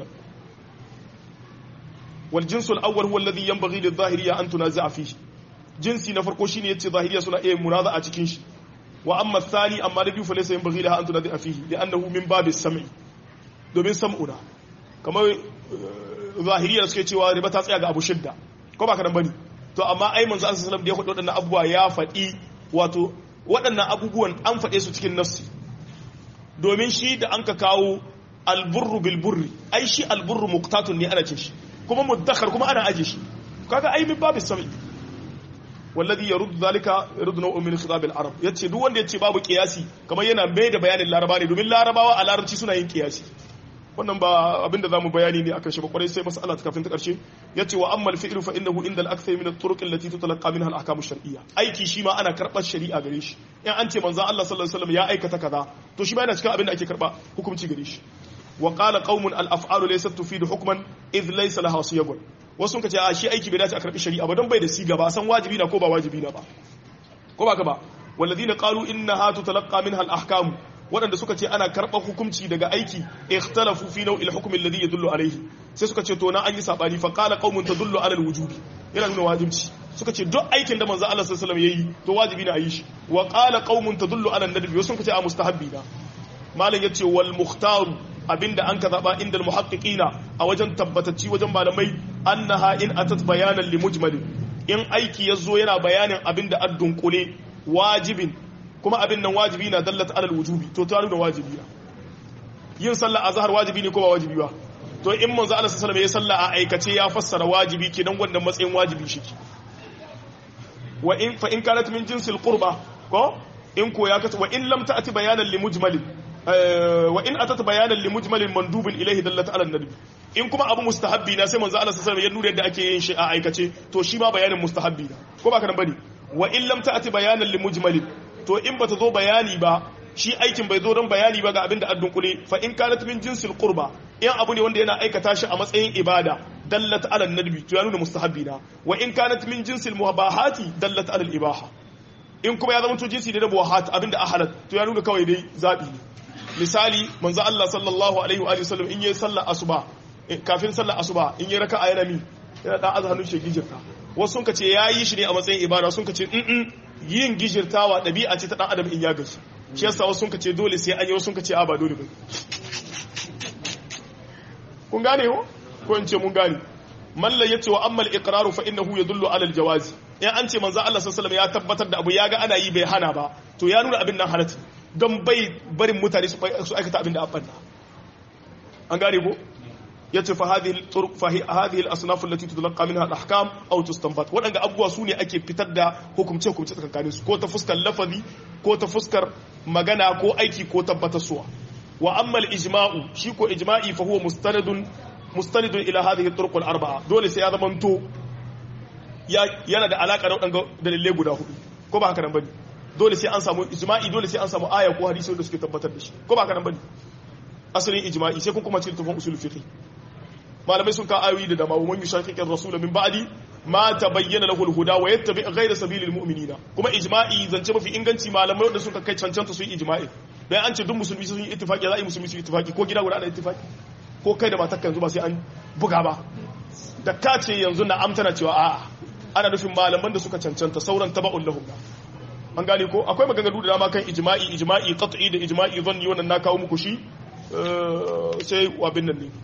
Speaker 1: wal jinsu al awwal huwa alladhi yanbaghi lil zahiriyya an tunazi'a fihi jinsi na farko shine yace zahiriya suna iya munaza'a cikin shi wa amma thani amma da biyu fa laysa yanbaghi laha an tunazi'a fihi li'annahu min babis sam'i domin sam'una kamar zahiriya suke cewa riba ta tsaya ga abu shidda ko ba kadan bane to amma ai manzo Allah sallallahu alaihi wasallam da ya faɗi waɗannan abubuwa ya faɗi wato waɗannan abubuwan an faɗe su cikin nafsi domin shi da an ka kawo alburru bil burri ai shi alburru muqtatun ne ana cin shi kuma muddakhar kuma ana aje shi kaga ai min babu sami wallazi yarud zalika yarud nau'un min khitab al arab yace duk wanda yace babu qiyasi kamar yana mai da bayanin laraba ne domin larabawa a larabci suna yin qiyasi wannan ba abinda zamu bayani ne akan shi ba kwarai sai mas'ala ta kafin ta karshe yace wa amma al-fi'lu fa innahu inda al-akthar min at-turuq allati tutalaqa minha al-ahkam ash-shar'iyya aiki shi ma ana karbar shari'a gare shi in an ce manzon Allah sallallahu alaihi wasallam ya aikata kaza to shi ma yana cikin abinda ake karba hukunci gare shi wa qala qaumun al-af'alu laysat tufidu hukman idh laysa laha siyagun wasu ka ce a shi aiki bai dace a karbi shari'a ba don bai da siga ba san wajibi na ko ba wajibi na ba ko ba ka ba walladhina qalu innaha tutalaqa minha al-ahkam waɗanda suka ce ana karɓar hukunci daga aiki ikhtalafu fi nau'il hukm alladhi yadullu alayhi sai suka ce to na an yi sabani fa qala qaumun tadullu ala alwujubi yana nuna wajibci suka ce duk aikin da manzo Allah sallallahu alaihi wasallam yayi to wajibi ne a yi shi wa qala qaumun tadullu ala an-nadbi wasu suka ce a mustahabbi na malam yace wal mukhtaru abinda an ka zaba inda muhaqqiqina a wajen tabbatacci wajen malamai annaha in atat bayanan li mujmalin in aiki yazo yana bayanin abinda addun kule wajibin kuma abin nan wajibi na dallat alal wujubi to ta nuna wajibi na yin sallah azhar wajibi ne ko ba wajibi ba to in manzo Allah sallallahu alaihi wasallam ya salla a aikace ya fassara wajibi kenan wannan matsayin wajibi shi wa in fa in kanat min jinsil qurba ko in ko ya kata wa in lam ta'ti bayanan li mujmalin wa in atat bayanan li mujmalin mandubin ilayhi dallat ala nadbi in kuma abu mustahabbi na sai manzo Allah sallallahu alaihi wasallam ya nuna yadda ake yin shi a aikace to shi ma bayanin mustahabbi na ko ba ka nan bane wa in lam ta'ti bayanan li mujmalin to in bata zo bayani ba shi aikin bai zo don bayani ba ga abin da addun kule fa in kanat min jinsil qurba in abu ne wanda yana aikata shi a matsayin ibada dallat ala nadbi to ya nuna mustahabbi na wa in kanat min jinsil muhabahati dallat ala ibaha in kuma ya zama to jinsi da na muwahat abin da ahalat to ya nuna kawai dai zabi ne misali manzo Allah sallallahu alaihi wa sallam in yayi sallar asuba kafin sallar asuba in yayi raka'a yana mi yana dan azhanu shi gijirta wasu sun kace yayi shi ne a matsayin ibada sun kace in yin gijirtawa dabi'a ce ta dan adam in ya gashi shi yasa wasu sun kace dole sai an yi wasu sun kace a ba dole ba kun gane ko ko in ce mun gane malla yace wa ammal iqraru fa innahu yadullu ala aljawazi in an ce manzo Allah sallallahu alaihi ya tabbatar da abu ya ga ana yi bai hana ba to ya nuna abin nan halatta don bai barin mutane su aikata abin da abban an gane ko yace fa hadhihi turuq fa hadhihi al-asnaf allati tudlaqa minha al-ahkam aw tustanbat wadanga abubuwa sune ake fitar da hukumce hukumce tsakanin su ko ta fuskar lafazi ko ta fuskar magana ko aiki ko tabbatarsuwa wa amma al-ijma'u shi ko ijma'i fa huwa mustanadun mustanidun ila hadhihi turuq al-arba'a dole sai ya zamanto yana da alaka da wadanga dalilai guda hudu ko ba haka nan bane dole sai an samu ijma'i dole sai an samu aya ko hadisi wanda suke tabbatar da shi ko ba haka nan bane asalin ijma'i sai kun kuma cikin tafan usul fiqh malamai sun ka ayoyi da dama wa man yushaqiqi ar-rasul min ba'di ma tabayyana lahu al-huda wa yattabi ghayra sabilil mu'minina kuma ijma'i zance mafi inganci malamai wanda suka kai cancanta su yi ijma'i dan an ce duk musulmi sun yi ittifaqi za a yi musulmi su yi ittifaqi ko gida guda ana ittifaqi ko kai da matarka yanzu ba sai an buga ba da ka ce yanzu na amtana cewa a'a ana nufin malaman da suka cancanta sauran taba'un lahum an gane ko akwai maganganu da dama kan ijma'i ijma'i qat'i da ijma'i zanni wannan na kawo muku shi sai abin nan ne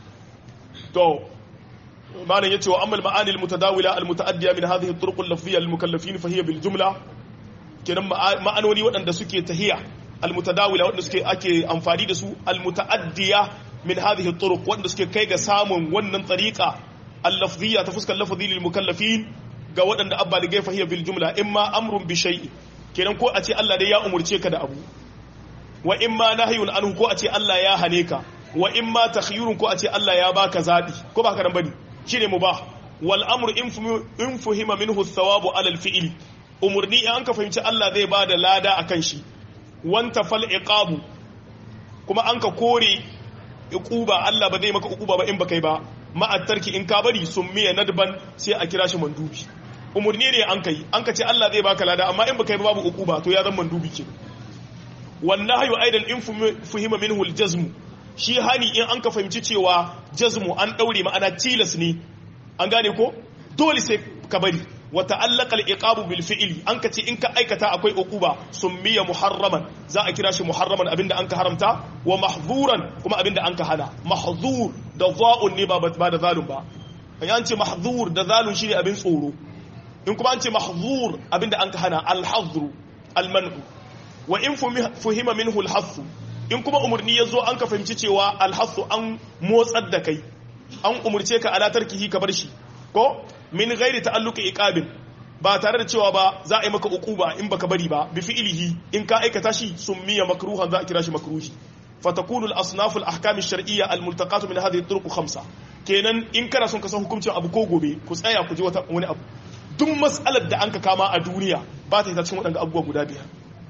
Speaker 1: to malam yace wa amal ma'ani al-mutadawila al-mutaaddiya min hadhihi at-turuq al-lafziyya lil-mukallafin fa hiya bil jumla kenan ma'anoni waɗanda suke tahiya al-mutadawila waɗanda suke ake amfani da su al-mutaaddiya min hadhihi at-turuq waɗanda suke kai ga samun wannan tariqa al-lafziyya ta fuskar lafzi lil-mukallafin ga waɗanda abba da gaifa hiya bil jumla imma amrun bi shay'in kenan ko a ce Allah dai ya umurce ka da abu wa imma nahyun anhu ko a ce Allah ya hane ka wa imma takhyirun ko a ce Allah ya baka zabi ko ba haka nan bane shine mubah wal amru in fuhima minhu thawabu ala al fi'li umurni in an ka fahimci Allah zai bada lada akan shi wanta fal iqabu kuma an ka kore iquba Allah ba zai maka uquba ba in baka yi ba ma'attarki in ka bari summiya nadban sai a kira shi mandubi umurni ne an kai an ka ce Allah zai baka lada amma in baka yi babu uquba to ya zama mandubi ke wannan hayu aidan in fuhima minhu aljazm shi hani in an ka fahimci cewa jazmu an daure ma'ana tilas ne an gane ko dole sai ka bari wa ta'allaqa al-iqabu bil fi'li an ka ce in ka aikata akwai uquba summiya muharraman za a kira shi muharraman abinda an ka haramta wa mahzuran kuma abinda an ka hana mahzur da za'un ne ba ba da zalun ba an ce mahzur da zalun shine abin tsoro in kuma an ce mahzur abinda an ka hana al-hazru al-man'u wa in fuhima minhu al-hasu in kuma umurni yazo an ka fahimci cewa al-hasu an motsar da kai an umurce ka ala tarkihi ka bar shi ko min ghairi ta'alluqi iqabin ba tare da cewa ba za a yi maka uquba in baka bari ba bi fi'lihi in ka aikata shi summiya makruhan za a kira shi makruhi fatakunu al-asnaf al-ahkam ash-shar'iyya al-multaqat min hadhihi at-turuq khamsa kenan in kana son ka san hukuncin abu ko gobe ku tsaya ku ji wata wani abu duk mas'alar da an ka kama a duniya ba ta yi ta cikin waɗanda abubuwa guda biyar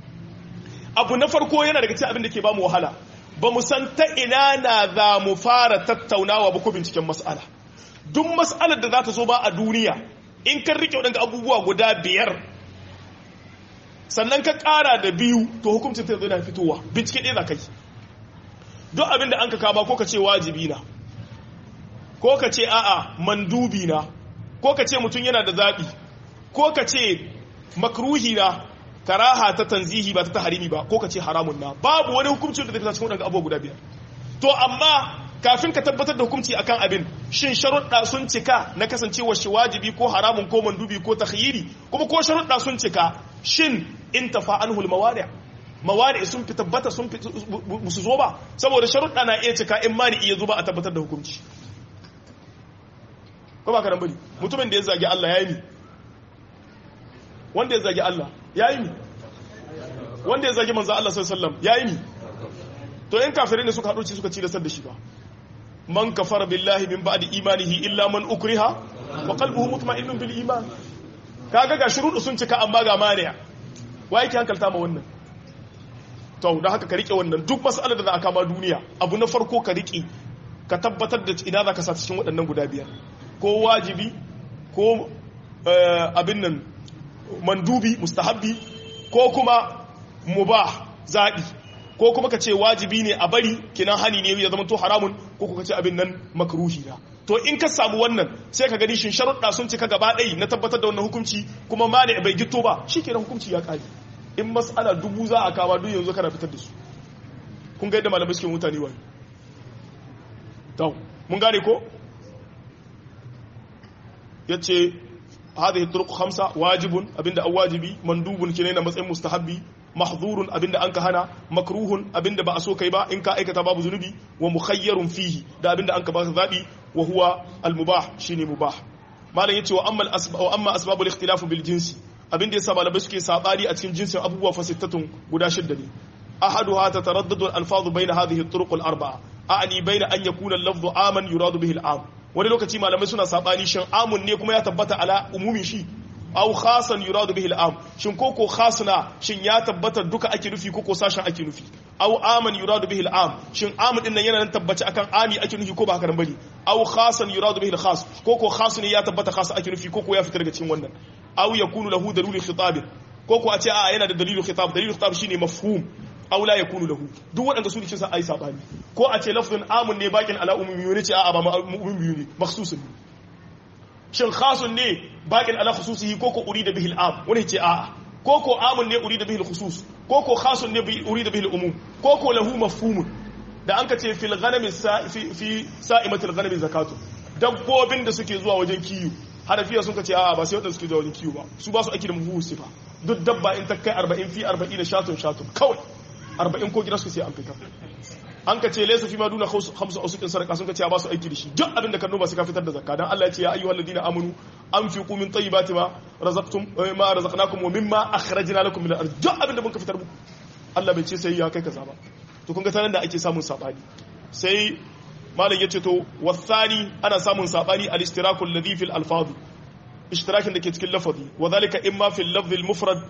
Speaker 1: abu na farko yana daga cikin abin da ke ba mu wahala ba mu san ta ina na za mu fara tattaunawa ba ko binciken mas'ala duk mas'alar da za ta zo ba a duniya in kan rike waɗanda abubuwa guda biyar sannan ka ƙara da biyu to hukuncin ta yana fitowa bincike ɗaya za ka yi duk abin da an ka kama ko ka ce wajibi na ko ka ce a'a mandubi na ko ka ce mutum yana da zaɓi ko ka ce makruhi na karaha ta tanzihi ba ta taharimi ba ko ka ce haramun na babu wani hukuncin da zai fita cikin waɗanda abubuwa guda biyar to amma kafin ka tabbatar da hukunci akan abin shin sharuɗa sun cika na kasancewa shi wajibi ko haramun ko mandubi ko takhyiri kuma ko sharuɗa sun cika shin in tafa anhu al-mawani' mawani sun fi tabbata sun fi su zo ba saboda sharuɗa na iya cika in mani iya zo ba a tabbatar da hukunci ko ba ka bari mutumin da ya zagi Allah ya yi mi wanda ya zagi Allah ya yi mi wanda ya zagi manzo Allah sallallahu alaihi wasallam ya yi mi to in kafirai ne suka haɗu ci suka ci da da shi ba man kafara billahi min ba'di imanihi illa man ukriha wa qalbuhu mutma'innun bil iman kaga ga shuruɗu sun cika amma ga maniya wa yake hankalta ma wannan to da haka ka rike wannan duk mas'alar da za a kama duniya abu na farko ka rike ka tabbatar da ina za ka sa cikin waɗannan guda biyar ko wajibi ko abin nan mandubi mustahabbi ko kuma mubah zaɓi ko kuma ka ce wajibi ne a bari kinan hani ne ya zama to haramun ko kuka ce abin nan makruhi na to in ka samu wannan sai ka gani shin sharuɗa sun cika gaba ɗaya na tabbatar da wannan hukunci kuma mani bai gito ba shi kenan hukunci ya ƙare in mas'ala dubu za a kama duk yanzu kana fitar da su kun ga yadda malamai suke mutane wani to mun gane ko yace hadhihi turuq khamsa wajibun abinda an wajibi mandubun kine na matsayin mustahabbi mahdhurun abinda an ka hana makruhun abinda ba a so kai ba in ka aikata babu zunubi wa mukhayyarun fihi da abinda an ka ba zabi wa huwa al mubah shine mubah malam yace wa amma al wa amma asbabul ikhtilaf bil jinsi abinda yasa malamai suke sabani a cikin jinsin abubuwa fasittatun guda shidda ne ahaduha tataraddadu al alfaz bayna hadhihi al turuq al arba'a a'ni bayna an yakuna al lafdhu aman yuradu bihi al am wani lokaci malamai suna sabani shin amun ne kuma ya tabbata ala umumin shi aw khasan yuradu bihi al-am shin koko khasna shin ya tabbata duka ake nufi koko sashen ake nufi aw aman yuradu bihi al-am shin amun din nan yana nan tabbaci akan ami ake nufi ko ba haka nan bane aw khasan yuradu bihi al-khas koko khas ne ya tabbata khas ake nufi koko ya fitar daga cikin wannan aw yakunu lahu dalilul khitab koko a ce a yana da dalilul khitab dalilul khitab shine mafhum aw la yakunu lahu duk waɗanda su ne cin sa ai sabani ko a ce lafzun amun ne bakin ala umumi ne ce a ba umumi ne makhsusun ne shin khasun ne bakin ala khususihi ko ko urida bihi al-am wani ce a'a ko ko amun ne urida bihi al-khusus ko ko khasun ne urida bihi al-umum ko ko lahu mafhumun da an ka ce fil ghanami fi fi sa'imatil ghanami zakatu dabbobin da suke zuwa wajen kiyo hanafiya sun ka ce a'a ba sai wadanda suke zuwa wajen kiyo ba su ba su aiki da muhu sifa duk dabba in ta kai 40 fi 40 shatun shatun kawai 40 ko gidansu sai an fitar an ka ce laysa fi ma duna khamsu usukin sarqa sun ka ce ba su aiki da shi duk abin da ka noma sai ka fitar da zakka dan Allah ya ce ya ayyuhal ladina amanu anfiqu min tayyibati ma razaqtum ma razaqnakum wa mimma akhrajna lakum min al-ard duk abin da mun ka fitar muku Allah bai ce sai ya kai kaza ba to kun ga tanan da ake samun sabani sai malam yace to wasani ana samun sabani al-istiraku alladhi fil alfaz ishtirakin da ke cikin lafazi wa dhalika imma fil lafz al-mufrad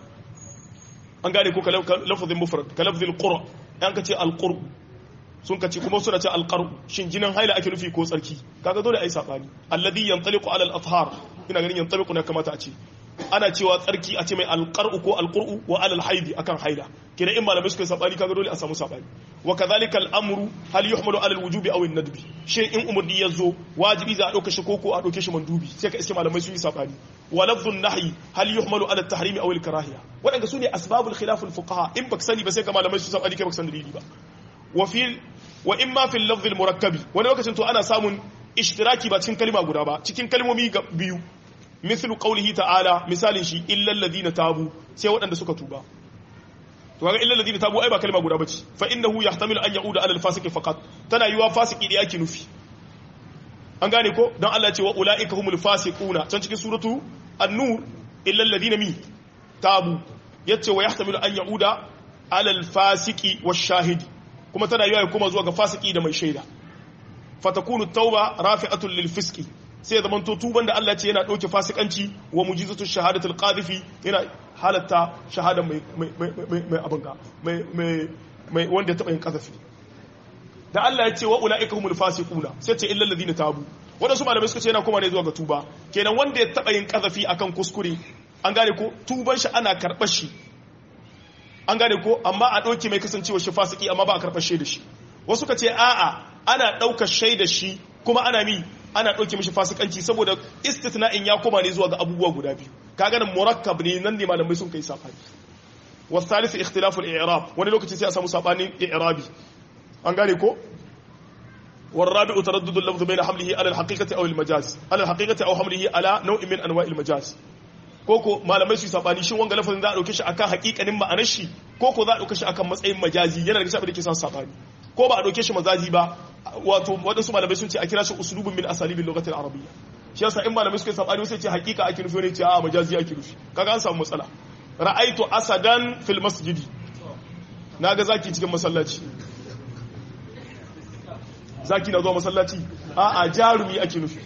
Speaker 1: an gane ko lafazin mufrad ka lafzil qura an ka ce al-qurb sun kace kuma suna ce alqaru shin jinin haila ake nufi ko tsarki kaga dole ai sabani alladhi yantaliqu ala al-athhar ina ganin yantaliqu ne kamata a ce ana cewa tsarki a ce mai alqaru ko alquru wa ala al-haidi akan haila kina in malamai suka sabani kaga dole a samu sabani wa kadhalika al-amru hal yuhmalu ala al-wujubi aw an-nadbi shin in umurni yazo wajibi za a dauke shi koko a dauke shi mandubi sai ka iske malamai sun yi sabani wa lafdhun nahyi hal yuhmalu ala at-tahrim aw al-karahiya wadanga sune asbabul khilaf al-fuqaha in baka sani ba sai ga malamai su sabani kai baka san dalili ba وفي واما في اللفظ المركب wani lokacin to ana samun ishtiraki ba cikin kalma guda ba cikin kalmomi biyu mithlu qawlihi ta'ala misalin shi illa alladhina tabu sai waɗanda suka tuba to kaga illa alladhina tabu ai ba kalma guda bace fa innahu yahtamilu an yauda ala al-fasiq faqat tana yiwa fasiki da yake nufi an gane ko dan Allah ya ce wa ulaika humul fasiquna can cikin suratu an-nur illa alladhina mi tabu yace wa yahtamilu an yauda ala al-fasiqi wash-shahidi kuma tana yiwa ya kuma zuwa ga fasiki da mai shaida fatakunu tauba rafi'atul lil fiski sai zaman to tuban da Allah ce yana dauke fasikanci wa mujizatu shahadatul qadhifi yana halatta shahada mai mai mai mai abunga mai mai mai wanda ya taba yin kazafi da Allah ya ce wa ulaika humul fasiquna sai ce illal ladina tabu wadansu malamai suka ce yana kuma ne zuwa ga tuba kenan wanda ya taba yin kazafi akan kuskure an gane ko tuban shi ana karbar shi an gane ko amma a ɗauke mai kasancewa shi fasiki amma ba a karɓar shaida shi wasu ka ce a'a ana ɗaukar shaida shi kuma ana mi ana ɗauke mishi fasikanci saboda istitna'in ya koma ne zuwa ga abubuwa guda biyu ka ganin murakkab ne nan ne malamai sun kai safani wasu ikhtilaful i'rab wani lokaci sai a samu sabanin i'rabi an gane ko والرابع تردد اللفظ بين حمله على الحقيقة أو المجاز على الحقيقة أو حمله على نوع من أنواع المجاز koko malamai su sabani shin wanga lafazin za a dauke shi akan hakikanin ma'anar shi koko za a dauke shi akan matsayin majazi yana da abin da ke son sabani ko ba a dauke shi majazi ba wato wadansu malamai sun ce a kira shi uslubun min asalibin lugatil arabiyya shi yasa in malamai suka sabani sai ce hakika ake nufi ne ce a majazi ake nufi kaga an samu matsala ra'aitu asadan fil masjidi naga zaki cikin masallaci zaki na zuwa masallaci a a jarumi ake nufi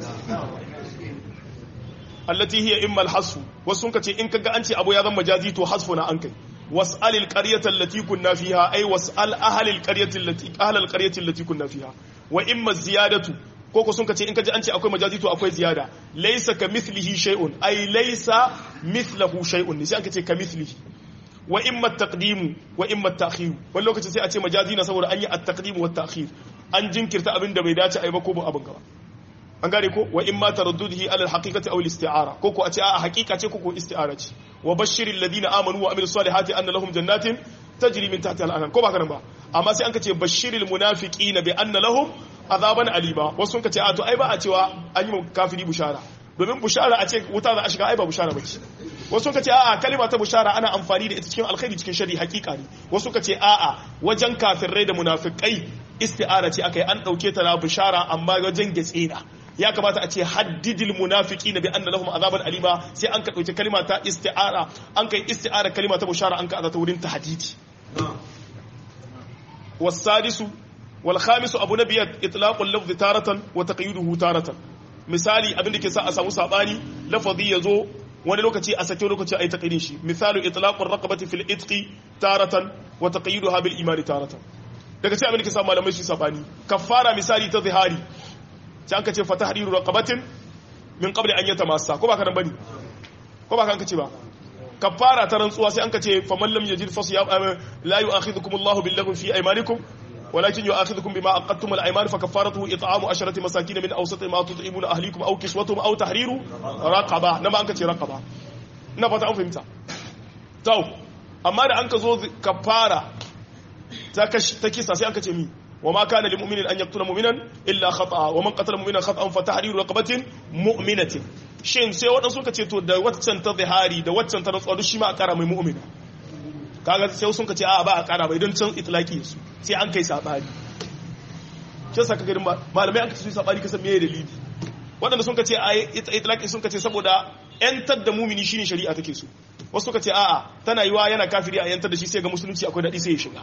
Speaker 1: allati hiya imma al-hasfu wasu sun kace in kaga an ce abu ya zama majazi to hasfu na an kai was'al al-qaryata allati kunna fiha ay was'al ahli al-qaryati allati ahli al-qaryati allati kunna fiha wa imma ziyadatu ko ko sun kace in kaji an ce akwai majazi to akwai ziyada laysa kamithlihi shay'un ay laysa mithluhu shay'un ne sai an kace kamithlihi wa imma at-taqdim wa imma at-ta'khir wani lokaci sai a ce majazi na saboda an yi at-taqdim wa at-ta'khir an jinkirta abin da bai dace ai ba ko ba abin gaba an gane ko wa imma taraddudihi ala al-haqiqati aw al-isti'ara ko ko a ce a haqiqa ce ko ko isti'ara ce wa bashiril ladina amanu wa amilus salihati anna lahum jannatin tajri min tahtiha al-anhar ko ba kana ba amma sai an ka ce bashiril munafiqina bi anna lahum azaban alima wasu sun ka ce a to ai ba a cewa an yi kafiri bushara domin bushara a ce wuta za a shiga ai ba bushara bace wasu sun ka ce a'a kalima ta bushara ana amfani da ita cikin alkhairi cikin shari hakika ne wasu ka ce a'a wajen kafirai da munafikai isti'ara ce akai an dauke ta na bushara amma wajen gatsina ya kamata a ce haddidil munafiki na bi anna lahum azaban alima sai an ka dauki kalima ta isti'ara an kai isti'ara kalima ta bushara an ka azata wurin tahdidi wasadisu wal khamisu abu nabiyat itlaqul lafzi taratan wa taqyiduhu taratan misali abin da ke sa a samu sabani lafazi yazo wani lokaci a sake lokaci a yi taqyidin shi misalu itlaqur raqabati fil itqi taratan wa taqyiduha bil imani taratan daga sai abin da ke sa malamai su sabani kaffara misali ta zihari sai an ka ce fata hariru raqabatin min qabli an yatamassa ko ba ka nan bane ko ba ka an ka ce ba kafara ta rantsuwa sai an ka ce faman lam yajid fa siyam la yu'akhidhukum Allahu bil lagwi fi aymanikum ولكن يؤاخذكم بما عقدتم الايمان فكفارته اطعام عشرة مساكين من اوسط ما تطعمون اهليكم او كسوتهم او تحرير رقبه نما انك ce raqaba ina fata an fahimta to amma da an ka zo kafara ta ta kisa sai an ka ce mi وما كان لمؤمن أن يقتل مؤمنا إلا خطأ ومن قتل مؤمنا خطأ فتحرير رقبة مؤمنة shin sai waɗansu suka ce to da waccan ta zihari da waccan ta rantsuwa duk shi ma a ƙara mai mu'mina kaga sai sun ka ce a ba a ƙara bai don can itlaki su sai an kai sabani shi saka garin malamai an ka su sabani kasan me dalili waɗanda sun ka ce a itlaki sun ka ce saboda yantar da mumini shine shari'a take so wasu suka ce a'a tana yiwa yana kafiri a yantar da shi sai ga musulunci akwai daɗi sai ya shiga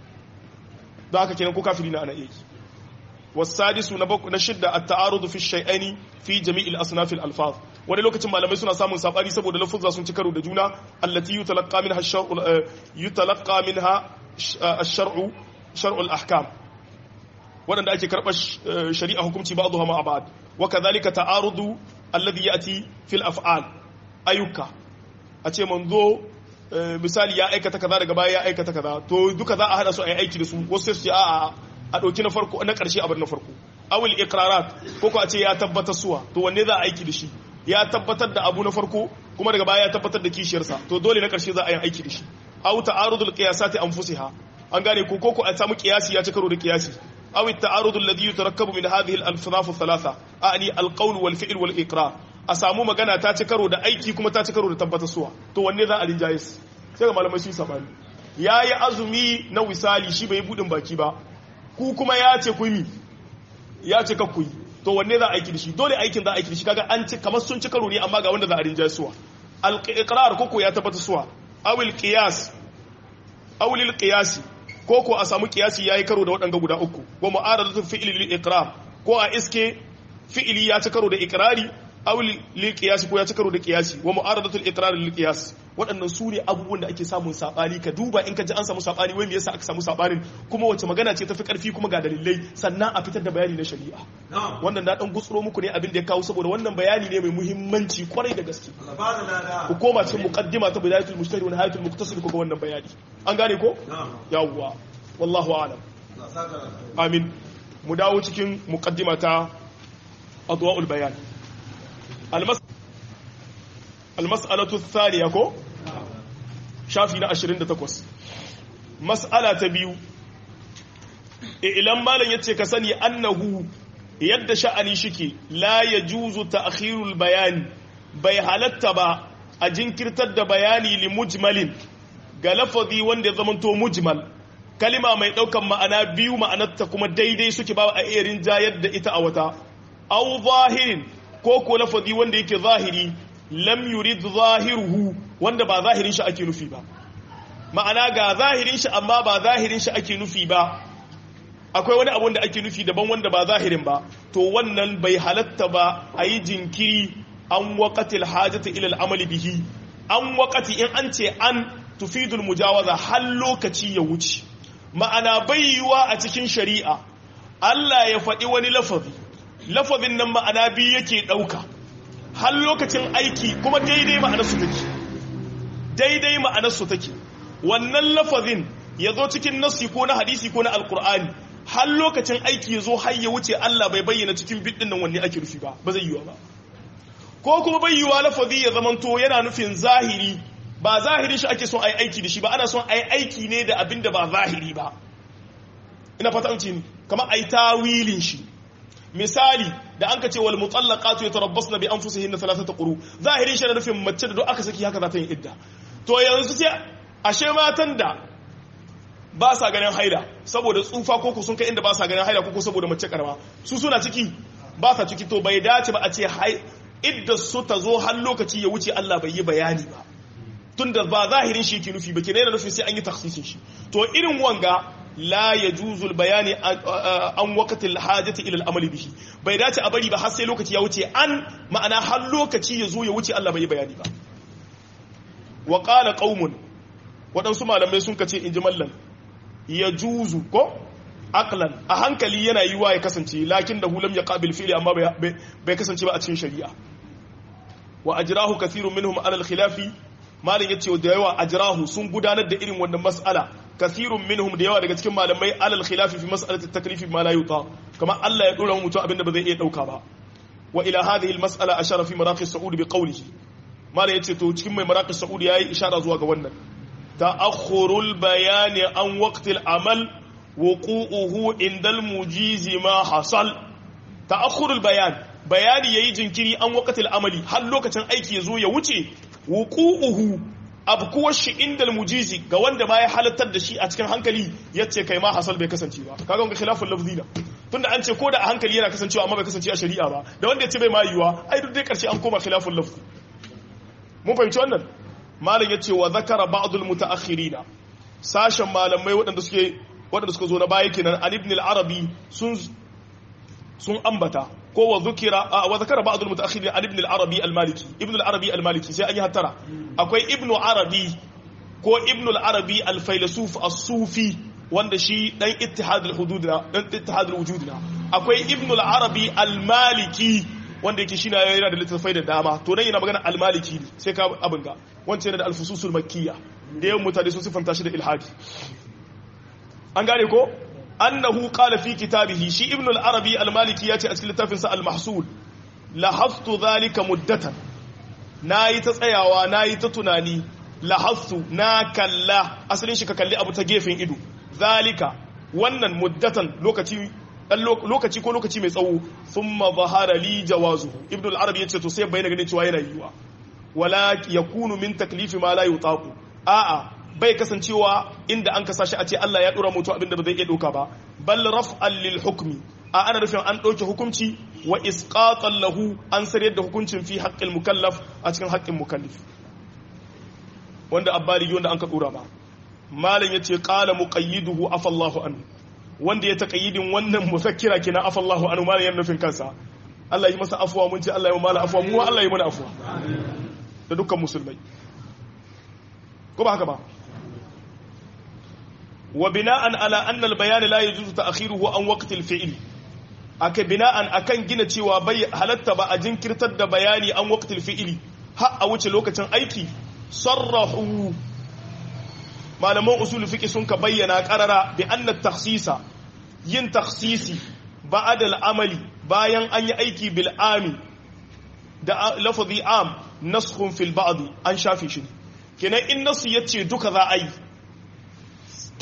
Speaker 1: don haka kenan ko kafiri na ana iya yi wasadisu na na shidda at-ta'arud fi shay'aini fi jami'il asnaf al-alfaz wani lokacin malamai suna samun sabani saboda lafuzza sun ci karo da juna allati yutalaqqa minha ash-shar'u yutalaqqa minha ash-shar'u shar'u al-ahkam wadanda ake karbar shari'a hukunci ba'dha ma ba'd wa kadhalika ta'arudu alladhi ya'ti fi al-af'al ayyuka a ce manzo misali ya aikata kaza daga baya ya aikata kaza to duka za a hada su a yi aiki da su wasu sai su ce a'a a ɗauki na farko na ƙarshe abin na farko awil iqrarat ko ko a ce ya tabbatar suwa to wanne za a aiki da shi ya tabbatar da abu na farko kuma daga baya ya tabbatar da kishiyarsa to dole na ƙarshe za a yi aiki da shi aw ta'arudul qiyasati anfusiha an gane ko ko a samu qiyasi ya ci karo da qiyasi aw at-ta'arud alladhi yutarakkabu min hadhihi al-alfaz ath-thalatha a'ni al-qawl wal fi'l wal iqrar a samu magana ta ci karo da aiki kuma ta ci karo da tabbatar suwa to wanne za a rinjaye sai ga malamai sun sabani yayi azumi na wisali shi bai budin baki ba ku kuma ya ce ku yi ya ce ka ku yi to wanne za a aiki da shi dole aikin za a aiki da shi kaga an ci kamar sun ci karo ne amma ga wanda za a rinjaye suwa al-iqrar koko ya tabbata suwa awil qiyas awil qiyasi koko a samu qiyasi yayi karo da waɗanga guda uku wa mu'aradatu fi'li lil iqrar ko a iske fi'li ya ci karo da iqrari awil lil qiyasi ko ya ci karo da qiyasi wa mu'aradatu al iqrar lil qiyas waɗannan su ne abubuwan da ake samun saɓani ka duba in ka ji an samu saɓani wai me yasa aka samu saɓanin kuma wace magana ce tafi ƙarfi kuma ga dalilai sannan a fitar da bayani na shari'a wannan na ɗan gutsuro muku ne abin da ya kawo saboda wannan bayani ne mai muhimmanci kwarai da gaske ku koma cikin muqaddima ta bidayatul mujtahid wa nihayatul muqtasid ku ga wannan bayani an gane ko yawwa wallahu a'lam amin mu dawo cikin muqaddima ta adwa'ul bayan almas'alatu thaniya ko shafi na 28 mas'ala ta biyu ilan malam yace ka sani annahu yadda sha'ani shike la yajuzu ta'khirul bayani bai halatta ba a jinkirtar da bayani li mujmalin ga lafazi wanda ya zamanto mujmal kalima mai daukan ma'ana biyu ma'anarta kuma daidai suke ba a iya rinjayar da ita a wata aw zahirin ko ko lafazi wanda yake zahiri lam yurid zahiruhu wanda ba zahirin shi ake nufi ba ma'ana ga zahirin shi amma ba zahirin shi ake nufi ba akwai wani abu da ake nufi daban wanda ba zahirin ba to wannan bai halatta ba a yi jinkiri an waƙatil hajjata ilal amali bihi an waƙati in an ce an tufidul mujawaza har lokaci ya wuce ma'ana bai yiwa a cikin shari'a Allah ya faɗi wani lafazi lafazin nan ma'ana biyu yake ɗauka har lokacin aiki kuma daidai ma'anarsu take daidai ma'anarsu take wannan lafazin ya zo cikin nassi ko na hadisi ko na alkur'ani har lokacin aiki ya zo har ya wuce Allah bai bayyana cikin bidin nan wanne ake nufi ba ba zai yiwa ba ko kuma bai yiwa lafazi ya zamanto yana nufin zahiri ba zahiri shi ake son a yi aiki da shi ba ana son a yi aiki ne da abin da ba zahiri ba ina fata an ce ni kamar a yi tawilin shi misali da an ka ce wal mutallaqatu yatarabbasna bi anfusihinna thalathata quru zahirin shi na nufin mace da duk aka saki haka za ta yi idda to yanzu sai ashe matan da ba sa ganin haila saboda tsufa ko sun kai inda ba sa ganin haila ko saboda mace karama su suna ciki ba sa ciki to bai dace ba a ce idda su ta zo har lokaci ya wuce Allah bai yi bayani ba tunda ba zahirin shi ke nufi ba ke nufin sai an yi taksisin shi to irin wanga la ya juzul bayani an wakatil hajjati ilal amali bihi bai dace a bari ba har sai lokaci ya wuce an ma'ana har lokaci ya zo ya wuce Allah bai yi bayani ba wa qala qaumun waɗansu malamai sun kace inji mallan ya juzu ko aqlan a hankali yana yiwa ya kasance lakin da hulam ya qabil fi'li amma bai kasance ba a cikin shari'a wa ajrahu kathirun minhum ala al-khilafi malin yace da yawa ajrahu sun gudanar da irin wannan mas'ala kathirun minhum da yawa daga cikin malamai ala al-khilafi fi mas'alati at-taklif ma la yuta kamar Allah ya dora mutum abinda ba zai iya dauka ba wa ila hadhihi al-mas'ala ashara fi maraqi as-sa'ud bi qawlihi malin yace to cikin mai maraqi as-sa'ud yayi ishara zuwa ga wannan ta'akhurul bayani an waqtil amal wuqu'uhu indal mujizi ma hasal ta'akhurul bayan bayani yayi jinkiri an waqtil amali har lokacin aiki yazo ya wuce wuqu'uhu abkuwar shi indal mujizi ga wanda ma ya halattar da shi a cikin hankali yace kai ma hasal bai kasance ba kaga ga khilaful lafzi da tunda an ce ko da a hankali yana kasancewa amma bai kasance a shari'a ba da wanda yace bai ma yiwa ai duk dai karshe an koma khilaful lafzi mun fahimci wannan malam ya ce wa zakara ba'dul mutaakhirina sashen malamai waɗanda suke waɗanda suka zo na baya kenan an ibn al-arabi sun sun ambata ko wa zukira wa zakara ba'dul mutaakhirin an ibn al-arabi al-maliki ibn al-arabi al-maliki sai an yi hattara akwai ibn arabi ko ibn al-arabi al-failasuf as-sufi wanda shi dan ittihad al-hudud na dan ittihad al-wujud na akwai ibn al-arabi al-maliki wanda yake shine yana da littattafai da dama to nan yana magana al-maliki ne sai ka abin ga wancan yana da al-fususul makkiyya da yawan mutane sun sifanta shi da ilhadi an gane ko annahu qala fi kitabihi shi ibn al-arabi al-maliki yace a cikin littafin sa al-mahsul lahaftu dhalika muddatan nayi ta tsayawa nayi ta tunani lahaftu na kalla asalin shi ka kalli abu ta gefen ido zalika wannan muddatan lokaci lokaci ko lokaci mai tsawo thumma zahara li jawazu ibn al-arabi yace to sai bayyana gane cewa yana yiwa wala yakunu min taklifi ma la yutaqu a'a bai kasancewa inda an kasa shi a ce Allah ya dora mutu abinda ba zai iya doka ba bal raf'an lil hukmi a ana nufin an ɗauke hukunci wa isqatan lahu an sarayar da hukuncin fi haqqil mukallaf a cikin haƙƙin mukallif wanda abbali wanda an ka dora ba malam yace qala muqayyiduhu afallahu anhu wanda ya taqayyidin wannan musakkira kina afallahu anhu malam yana nufin kansa Allah yi masa afuwa mun ce Allah yi mala afuwa mu Allah yi mana afuwa da dukkan musulmai ko ba haka ba wa bina'an ala anna al-bayan la yajuzu ta'khiruhu an waqti al-fi'l aka bina'an akan gina cewa bai halatta ba a jinkirtar da bayani an waqti al-fi'l har a wuce lokacin aiki sarrahu malaman usul fiqh sun ka bayyana qarara bi anna takhsisa yin takhsisi ba'da al-amali bayan an yi aiki bil ami da lafazi am naskhun fil ba'd an shafe shi kenan in nasu yace duka za a yi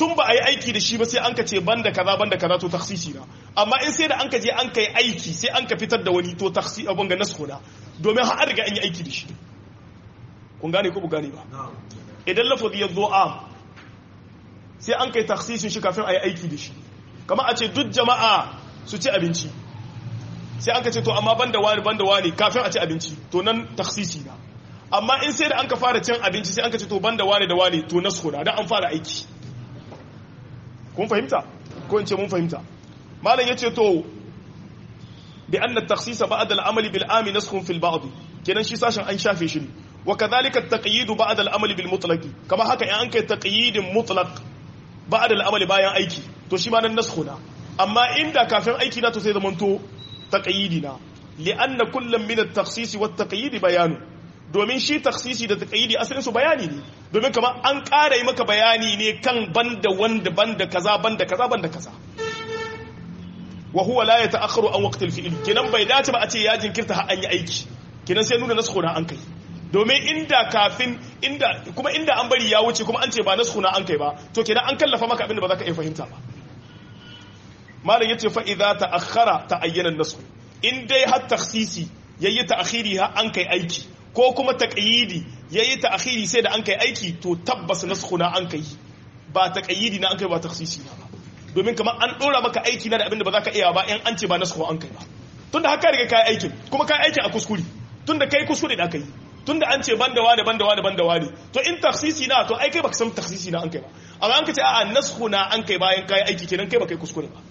Speaker 1: tun ba a yi aiki da shi ba sai an ka ce banda kaza banda kaza to taksisi na amma in sai da an ka je an ka yi aiki sai an ka fitar da wani to taksi abun ga nasu na domin har riga an yi aiki da shi kun gane ko bu gane ba idan lafazi ya zo am sai an kai taksisin shi kafin a yi aiki da shi kama a ce duk jama'a su ci abinci sai an ka ce to amma banda wani banda wani kafin a ci abinci to nan taksisi na amma in sai da an ka fara cin abinci sai an ka ce to banda wani da wani to nasu na dan an fara aiki kun fahimta ko in ce mun fahimta malam yace to bi anna at-takhsis ba'da al-amali bil ami naskhun fil ba'd kenan shi sashen an shafe shi wa kadhalika at-taqyid ba'da al-amali bil mutlaq kama haka in an kai taqyidin mutlaq ba'da al-amali bayan aiki to shi ma nan naskhuna amma inda kafin aiki na to sai zamanto taqyidina li'anna kullam min at-takhsis wa at-taqyid bayanu domin shi taksisi da taqyidi asalin su bayani ne domin kamar an ƙara yi maka bayani ne kan banda wanda banda kaza banda kaza banda kaza wa huwa la yata'akhkharu an waqti al-fi'l kinan bai dace ba a ce ya jinkirta har an yi aiki kinan sai nuna naskhu na an kai domin inda kafin inda kuma inda an bari ya wuce kuma an ce ba naskhu na an kai ba to kinan an kallafa maka abin da ba za ka iya fahimta ba malam yace fa idza ta'akhkhara ta'ayyana an-naskh in dai har taksisi yayi ta'khiri har an kai aiki ko kuma taqyidi yayi ta'khiri sai da an kai aiki to tabbas naskhuna an kai ba taqyidi na an kai ba takhsisi na ba domin kamar an dora maka aiki na da abinda ba za ka iya ba in an ce ba naskhu an kai ba tunda haka riga kai aikin kuma kai aikin a kuskure tunda kai kuskure da kai tunda an ce banda wani banda wani banda wani to in takhsisi na to ai kai baka san takhsisi na an kai ba amma an ka ce a'a naskhuna an kai bayan kai aiki kenan kai baka kuskure ba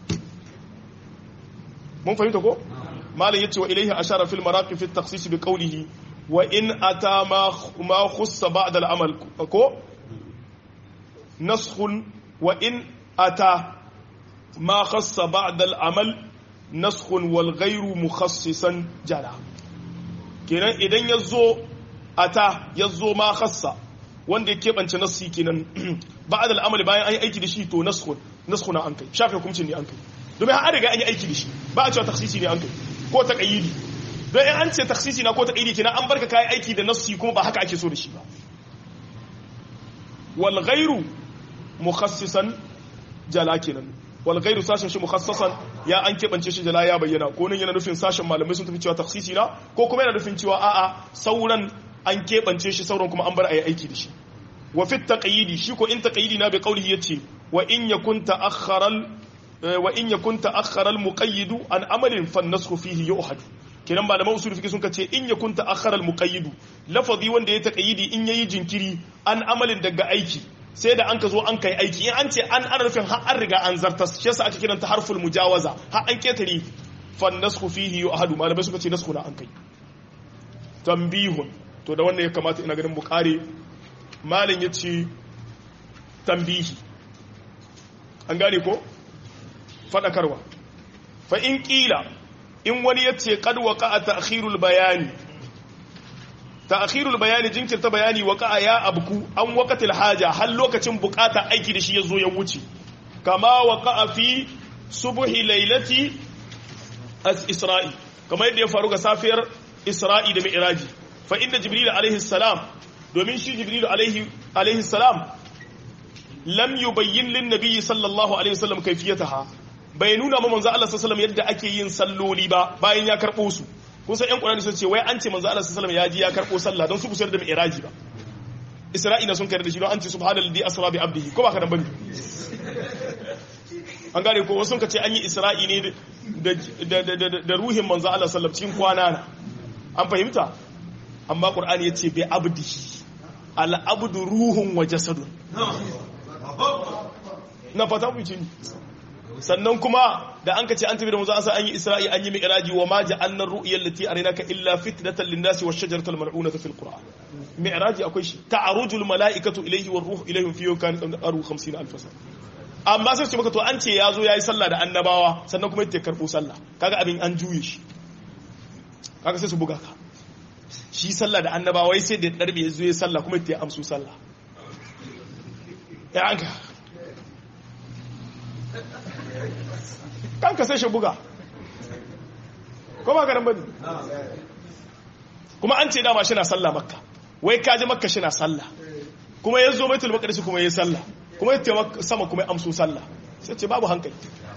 Speaker 1: mun fahimta ko malam yace wa ilaihi ashara fil maraqi fi at-takhsis bi qawlihi wa in ata ma khussa ba'da al-amal ko naskhun wa in ata ma khassa ba'da al-amal naskhun wal ghayru mukhassisan jala kenan idan yazo ata yazo ma khassa wanda ya keɓance nassi kenan ba'da al-amal bayan an yi aiki da shi to naskhun naskhuna an kai shafe hukuncin ne an kai domin har riga an yi aiki da shi ba a cewa taksisi ne an kai ko taqayyidi don in an ce taksisi na ko taqayyidi kenan an barka kai aiki da nassi kuma ba haka ake so da shi ba wal ghairu mukhassisan jala kenan wal ghairu sashin shi mukhassasan ya an kebance shi jala ya bayyana ko nan yana nufin sashin malamai sun tafi cewa taksisi na ko kuma yana nufin cewa a'a sauran an kebance shi sauran kuma an bar ayi aiki da shi wa fi taqayyidi shi ko in taqayyidi na bi qawlihi yace wa in yakun ta'akhkhara wa in yakun ta'akhkhara al-muqayyid an amalin fan nasxu fihi yu'had kenan malaman usul fiqh sun ce in yakun ta'akhkhara al-muqayyid lafazi wanda ya taqayyidi in yayi jinkiri an amalin daga aiki sai da an ka zo an kai aiki in an ce an ana nufin har an riga an zartas shi yasa ake kiranta harful mujawaza har an ketare fan nasxu fihi yu'had malamai suka ce nasxu na an kai tambihun to da wannan ya kamata ina ganin mu kare malin yace tambihi an gane ko faɗakarwa fa in ƙila in wani ya ce kad waka a ta'khirul bayani ta'khirul bayani jinkirta bayani waka ya abku an waqatil haja har lokacin bukata aiki da shi ya zo ya wuce kama waka fi subhi lailati as-isra'i kama yadda ya faru ga safiyar isra'i da mi'raji fa inda jibril alaihi salam domin shi jibril alaihi alaihi salam lam yubayyin lin nabiyyi sallallahu alaihi wasallam kayfiyataha bai nuna ma manzo Allah sallallahu alaihi yadda ake yin salloli ba bayan ya karbo su kun san ƴan Qur'ani sun ce wai an ce manzo Allah sallallahu ya ji ya karbo sallah don su ku da mi'raji ba Isra'ila sun kai da shi don an ce subhanallazi asra bi abdihi ko ba ka dan bane an gane ko wasu ka ce an yi Isra'i ne da ruhin manzo Allah sallallahu cikin kwana na an fahimta amma Qur'ani ya ce bi abdihi al abdu ruhun wa jasadun na fata mu ce sannan kuma da an ka ce an tafi da manzo an sa an yi isra'i an yi mi'raji wa ma ja'alna ar-ru'ya allati arinaka illa fitnatan lin-nasi wash-shajarata al-mal'unata fil qur'an mi'raji akwai shi ta'aruju al-mala'ikatu ilayhi war-ruhu ilayhim fi yawmin aru 50 alf sana amma sai ce maka to an ce yazo yayi sallah da annabawa sannan kuma yake karbo sallah kaga abin an juye shi kaga sai su buga ka shi sallah da annabawa wai sai da darbe yazo yayi sallah kuma yake amsu sallah ya anka kanka sai shi buga ko ba garin bane kuma an ce dama shi na sallah makka wai kaji makka shi na sallah kuma ya zo baitul maqdis kuma yayi sallah kuma ya taimaka sama kuma ya amso sallah sai ce babu hankali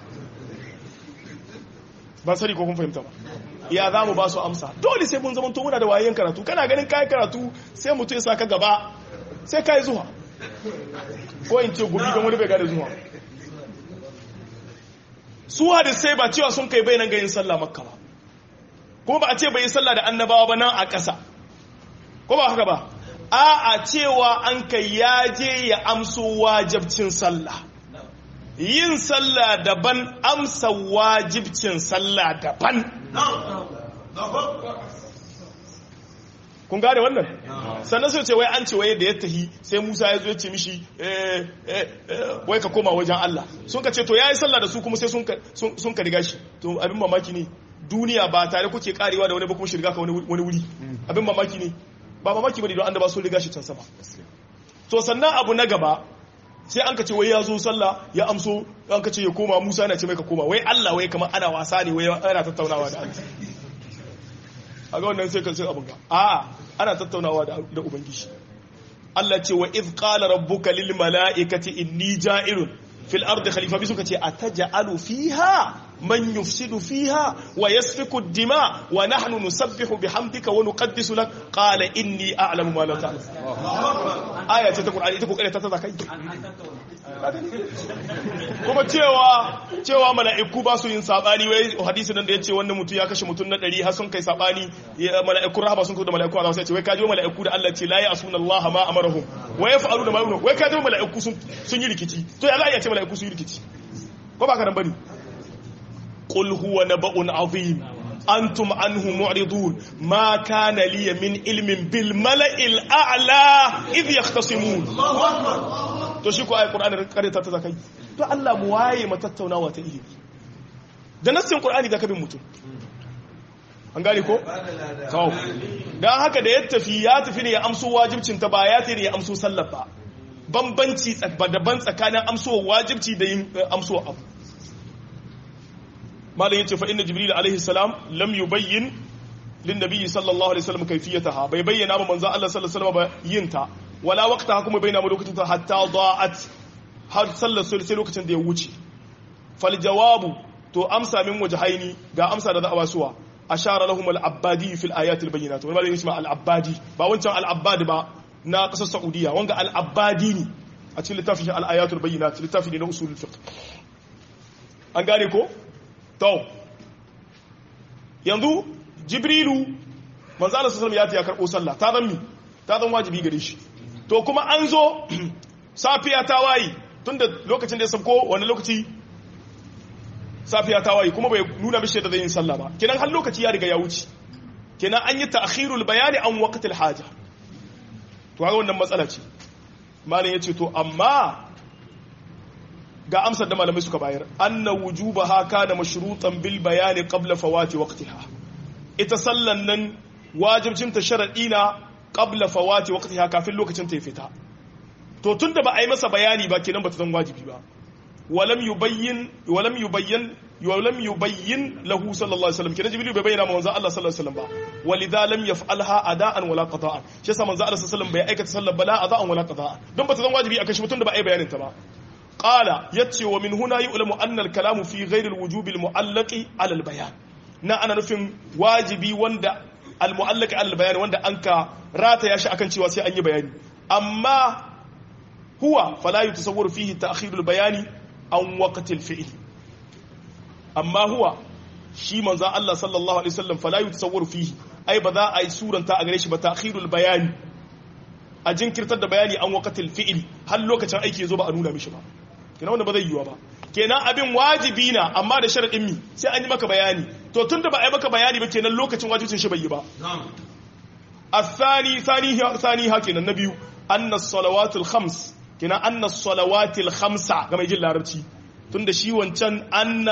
Speaker 1: ban sani ko kun fahimta ba ya za mu ba su amsa dole sai mun zamanto muna da wayan karatu kana ganin kayan karatu sai mutum ya sa ka gaba sai ka yi zuwa ko in ce gobe don wani bai gada zuwa su hadisai ba cewa sun kai bai nan ga yin sallah makka ba kuma ba a ce bai yi sallah da annabawa ba nan a ƙasa ko ba haka ba a a cewa an kai ya je ya amso wajibcin sallah yin sallah daban amsa wajibcin sallah daban kun gane wannan sannan sai ce wai an ce wai da ya tahi sai Musa ya zo ya ce mishi wai ka koma wajen Allah sun ka ce to yayi sallah da su kuma sai sun ka riga shi to abin mamaki ne duniya ba tare kuke karewa da wani ba kuma shi riga ka wani wuri abin mamaki ne ba mamaki bane don annaba sun riga shi can sama to sannan abu na gaba sai an ka ce wai ya zo sallah ya amso an ka ce ya koma Musa yana ce mai ka koma wai Allah wai kamar ana wasa ne wai ana tattaunawa da Allah a ga wannan sai kan sai abin ga a ana tattaunawa da ubangiji Allah ce wa iz qala rabbuka lil mala'ikati inni ja'irun fil ardi khalifa bi suka ce ataj'alu fiha man yufsidu fiha wa yasfiku ad-dima wa nahnu nusabbihu bihamdika wa nuqaddisu lak qala inni a'lamu ma la ta'lam aya ce ta qur'ani ita kokare ta ta kai kuma cewa cewa mala'iku ba su yin sabani wai hadisi nan da yace wannan mutum ya kashe mutum na 100 har sun kai sabani mala'iku rahaba sun kai da mala'iku Allah sai ce wai kaji mala'iku da Allah ce la ya'suna Allah ma amarahum wa yaf'aluna ma yamuru wai kaji mala'iku sun sun yi rikici to ya za a iya ce mala'iku sun yi rikici ko ba ka nan bane qul huwa naba'un azim antum anhu mu'ridun ma kana li min ilmin bil mala'il a'la idh yahtasimun to shi ko ayi qur'ani karanta ta zakai to Allah mu waye mu tattaunawa ta ilimi da nassin qur'ani da kabin mutum an gane ko kawo dan haka da ya tafi ya tafi ne ya amso wajibcin ta ba ya tafi ne ya amso sallar ba bambanci daban tsakanin amso wajibci da yin amso abu malam yace fa inna jibril alaihi salam lam yubayyin lin nabiy sallallahu alaihi wasallam kayfiyataha bai bayyana ba manzo Allah sallallahu alaihi wasallam ba yin ta wala waqtaha kuma bayyana mu lokacin ta hatta da'at har sallar sai lokacin da ya wuce fal jawabu to amsa min wajhaini ga amsa da za a basuwa ashara lahum al abbadi fil ayat al bayyinat wani malamin isma al abbadi ba wancan al abbadi ba na kasar saudiya wanga al abbadi ne a cikin littafin al ayat al bayyinat littafi ne na usulul fiqh an gane ko to yanzu jibrilu manzo Allah sallallahu alaihi ya karbo sallah ta zan mi ta zan wajibi gare shi to kuma an zo safiya ta wayi tunda lokacin da ya sabko wani lokaci safiya ta wayi kuma bai nuna mishi da zai yin sallah ba kenan har lokaci ya riga ya wuce kenan an yi ta'khirul bayani an waqtil haja to haka wannan matsala ce malam yace to amma ga amsar da malamai suka bayar anna wujubaha kana mashrutan bil bayani qabla fawati waqtiha ita sallan nan wajibcin ta sharadi na qabla fawati waqtiha kafin lokacin ta ya fita to tunda ba a yi masa bayani ba kenan ba ta zan wajibi ba walam yubayyin walam yubayyin walam yubayyin lahu sallallahu alaihi wasallam kenan jibril bai bayyana manzo Allah sallallahu alaihi wasallam ba walidha lam yaf'alha ada'an wala qada'an shi yasa manzo Allah sallallahu alaihi wasallam bai aikata sallar bala ada'an wala qada'an don ba ta zan wajibi akan shi mutum da ba a yi bayanin ta ba qala yace wa min huna yu'lamu anna al-kalamu fi ghayri al-wujubi al-mu'allaqi 'ala al-bayan na ana nufin wajibi wanda al-mu'allaqi 'ala al-bayan wanda anka rata ya shi akan cewa sai an yi bayani amma huwa fala yutasawwaru fihi ta'khir al-bayani an waqti al-fi'l amma huwa shi manzo Allah sallallahu alaihi wasallam fala yutasawwaru fihi ai ba za a yi suranta a gare shi ba ta'khir al-bayani a jinkirtar da bayani an waqti al-fi'l har lokacin aiki yazo ba a nuna mishi ba kenan wanda ba zai yiwa ba kenan abin wajibi na amma da sharadin mi sai an yi maka bayani to tunda ba a yi maka bayani ba kenan lokacin wajibcin shi bai yi ba الثاني ثاني ثاني هكذا النبي أن الصلوات الخمس كنا أن الصلوات الخمسة كما يجي العربي تند شي وانشان أن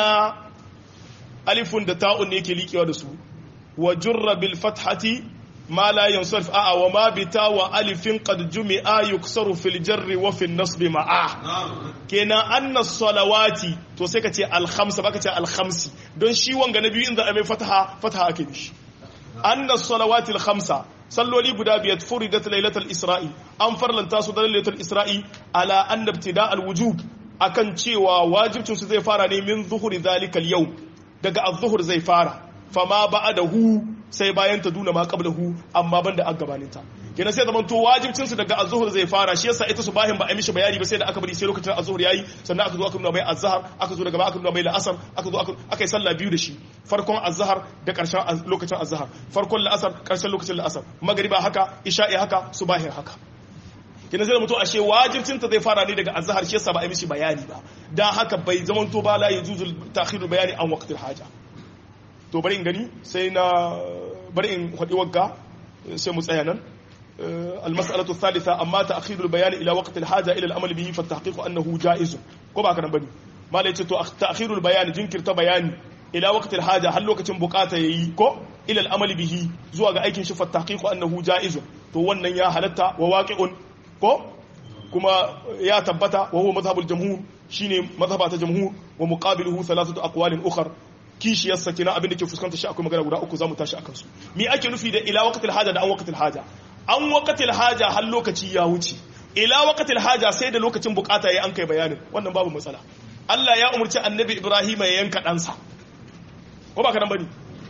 Speaker 1: ألف دتاء نيكي ليكي ودسو وجر بالفتحة ما لا ينصرف آه وما بتا وألف قد جمع يكسر في الجر وفي النصب معاه كنا أن الصلوات تو سيكتي الخمسة بكتي الخمس دون شي وانغا نبي إن ذا أمي فتحة فتحة أكيدش أن الصلوات الخمسة salloli guda biyar furidat lailatul isra'i an farlanta su da lailatul isra'i ala anna ibtida al wujub akan cewa wajibcin su zai fara ne min zuhuri zalikal yau daga az-zuhur zai fara fama ba'dahu sai bayan ta duna ma qablahu amma banda an gabaninta kenan sai zaman to wajibcin su daga az-zuhur zai fara shi yasa ita subahin ba a mishi bayani ba sai da aka bari sai lokacin az-zuhur yayi sannan aka zo aka nuna mai az-zahar aka zo daga ba aka nuna mai la'asar aka zo aka aka yi sallah biyu da shi farkon az-zahar da karshen lokacin az-zahar farkon la'asar karshen lokacin la'asar magriba haka isha'i haka subahin haka kenan sai mutum ashe wajibcin ta zai fara ne daga az-zahar shi yasa ba a mishi bayani ba dan haka bai zaman to ba la yujuzul ta'khirul bayani an waqtil haja to bari in gani sai na bari in faɗi wagga sai mu tsaya nan المسألة الثالثة أما تأخير البيان إلى وقت الحاجة إلى الأمل به فالتحقيق أنه جائز كما كان بني ما ليت تأخير البيان جنكر تبيان إلى وقت الحاجة هل وقت بقاتا يكو إلى الأمل به زوا أيكن شوف التحقيق أنه جائز تو wannan ya halatta wa waqi'un ko kuma ya tabbata wa huwa madhhabul jamhur shine madhhaba ta jamhur wa muqabiluhu thalathatu aqwalin ukhra kishiyarsa kenan abin da ke fuskanta shi akwai magana guda uku zamu tashi akan su me ake nufi da ila waqtil haja da an waqtil haja an waqtil haja har lokaci ya wuce ila waqtil haja sai da lokacin bukata yayi an kai bayanin wannan babu matsala Allah ya umurci annabi Ibrahim ya yanka ɗansa ko ba ka nan bane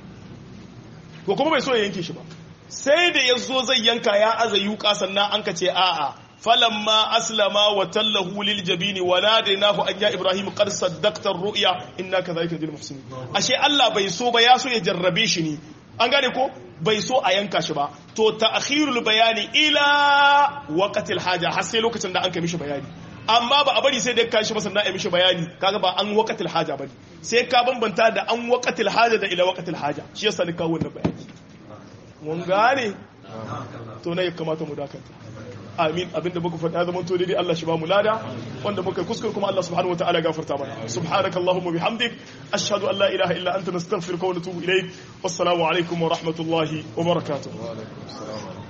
Speaker 1: ko kuma bai so ya yanke shi ba sai da ya zo zai yanka ya aza yuka sannan an ka ce a'a falamma aslama wa tallahu lil jabini wa nadainahu an ya ibrahim qad saddaqta ar-ru'ya inna kadhalika najzil muhsinin ashe Allah bai so ba ya so ya jarrabe shi ne an gane ko bai so a yanka shi ba to ta'khirul bayani ila waqtil haja har sai lokacin da an kai mishi bayani amma ba a bari sai da ka shi masa na mishi bayani kaga ba an waqtil haja bane sai ka bambanta da an waqtil haja da ila waqtil haja shi yasa ni kawo wannan bayani mun gane to ne ya kamata mu dakata amin abinda muka faɗa zaman to dai Allah shi ba mu lada wanda muka kuskure kuma Allah subhanahu wataala gafarta mana subhanakallahumma bihamdik ashhadu an la ilaha illa anta nastaghfiruka wa natubu ilayk wassalamu alaikum wa rahmatullahi wa barakatuh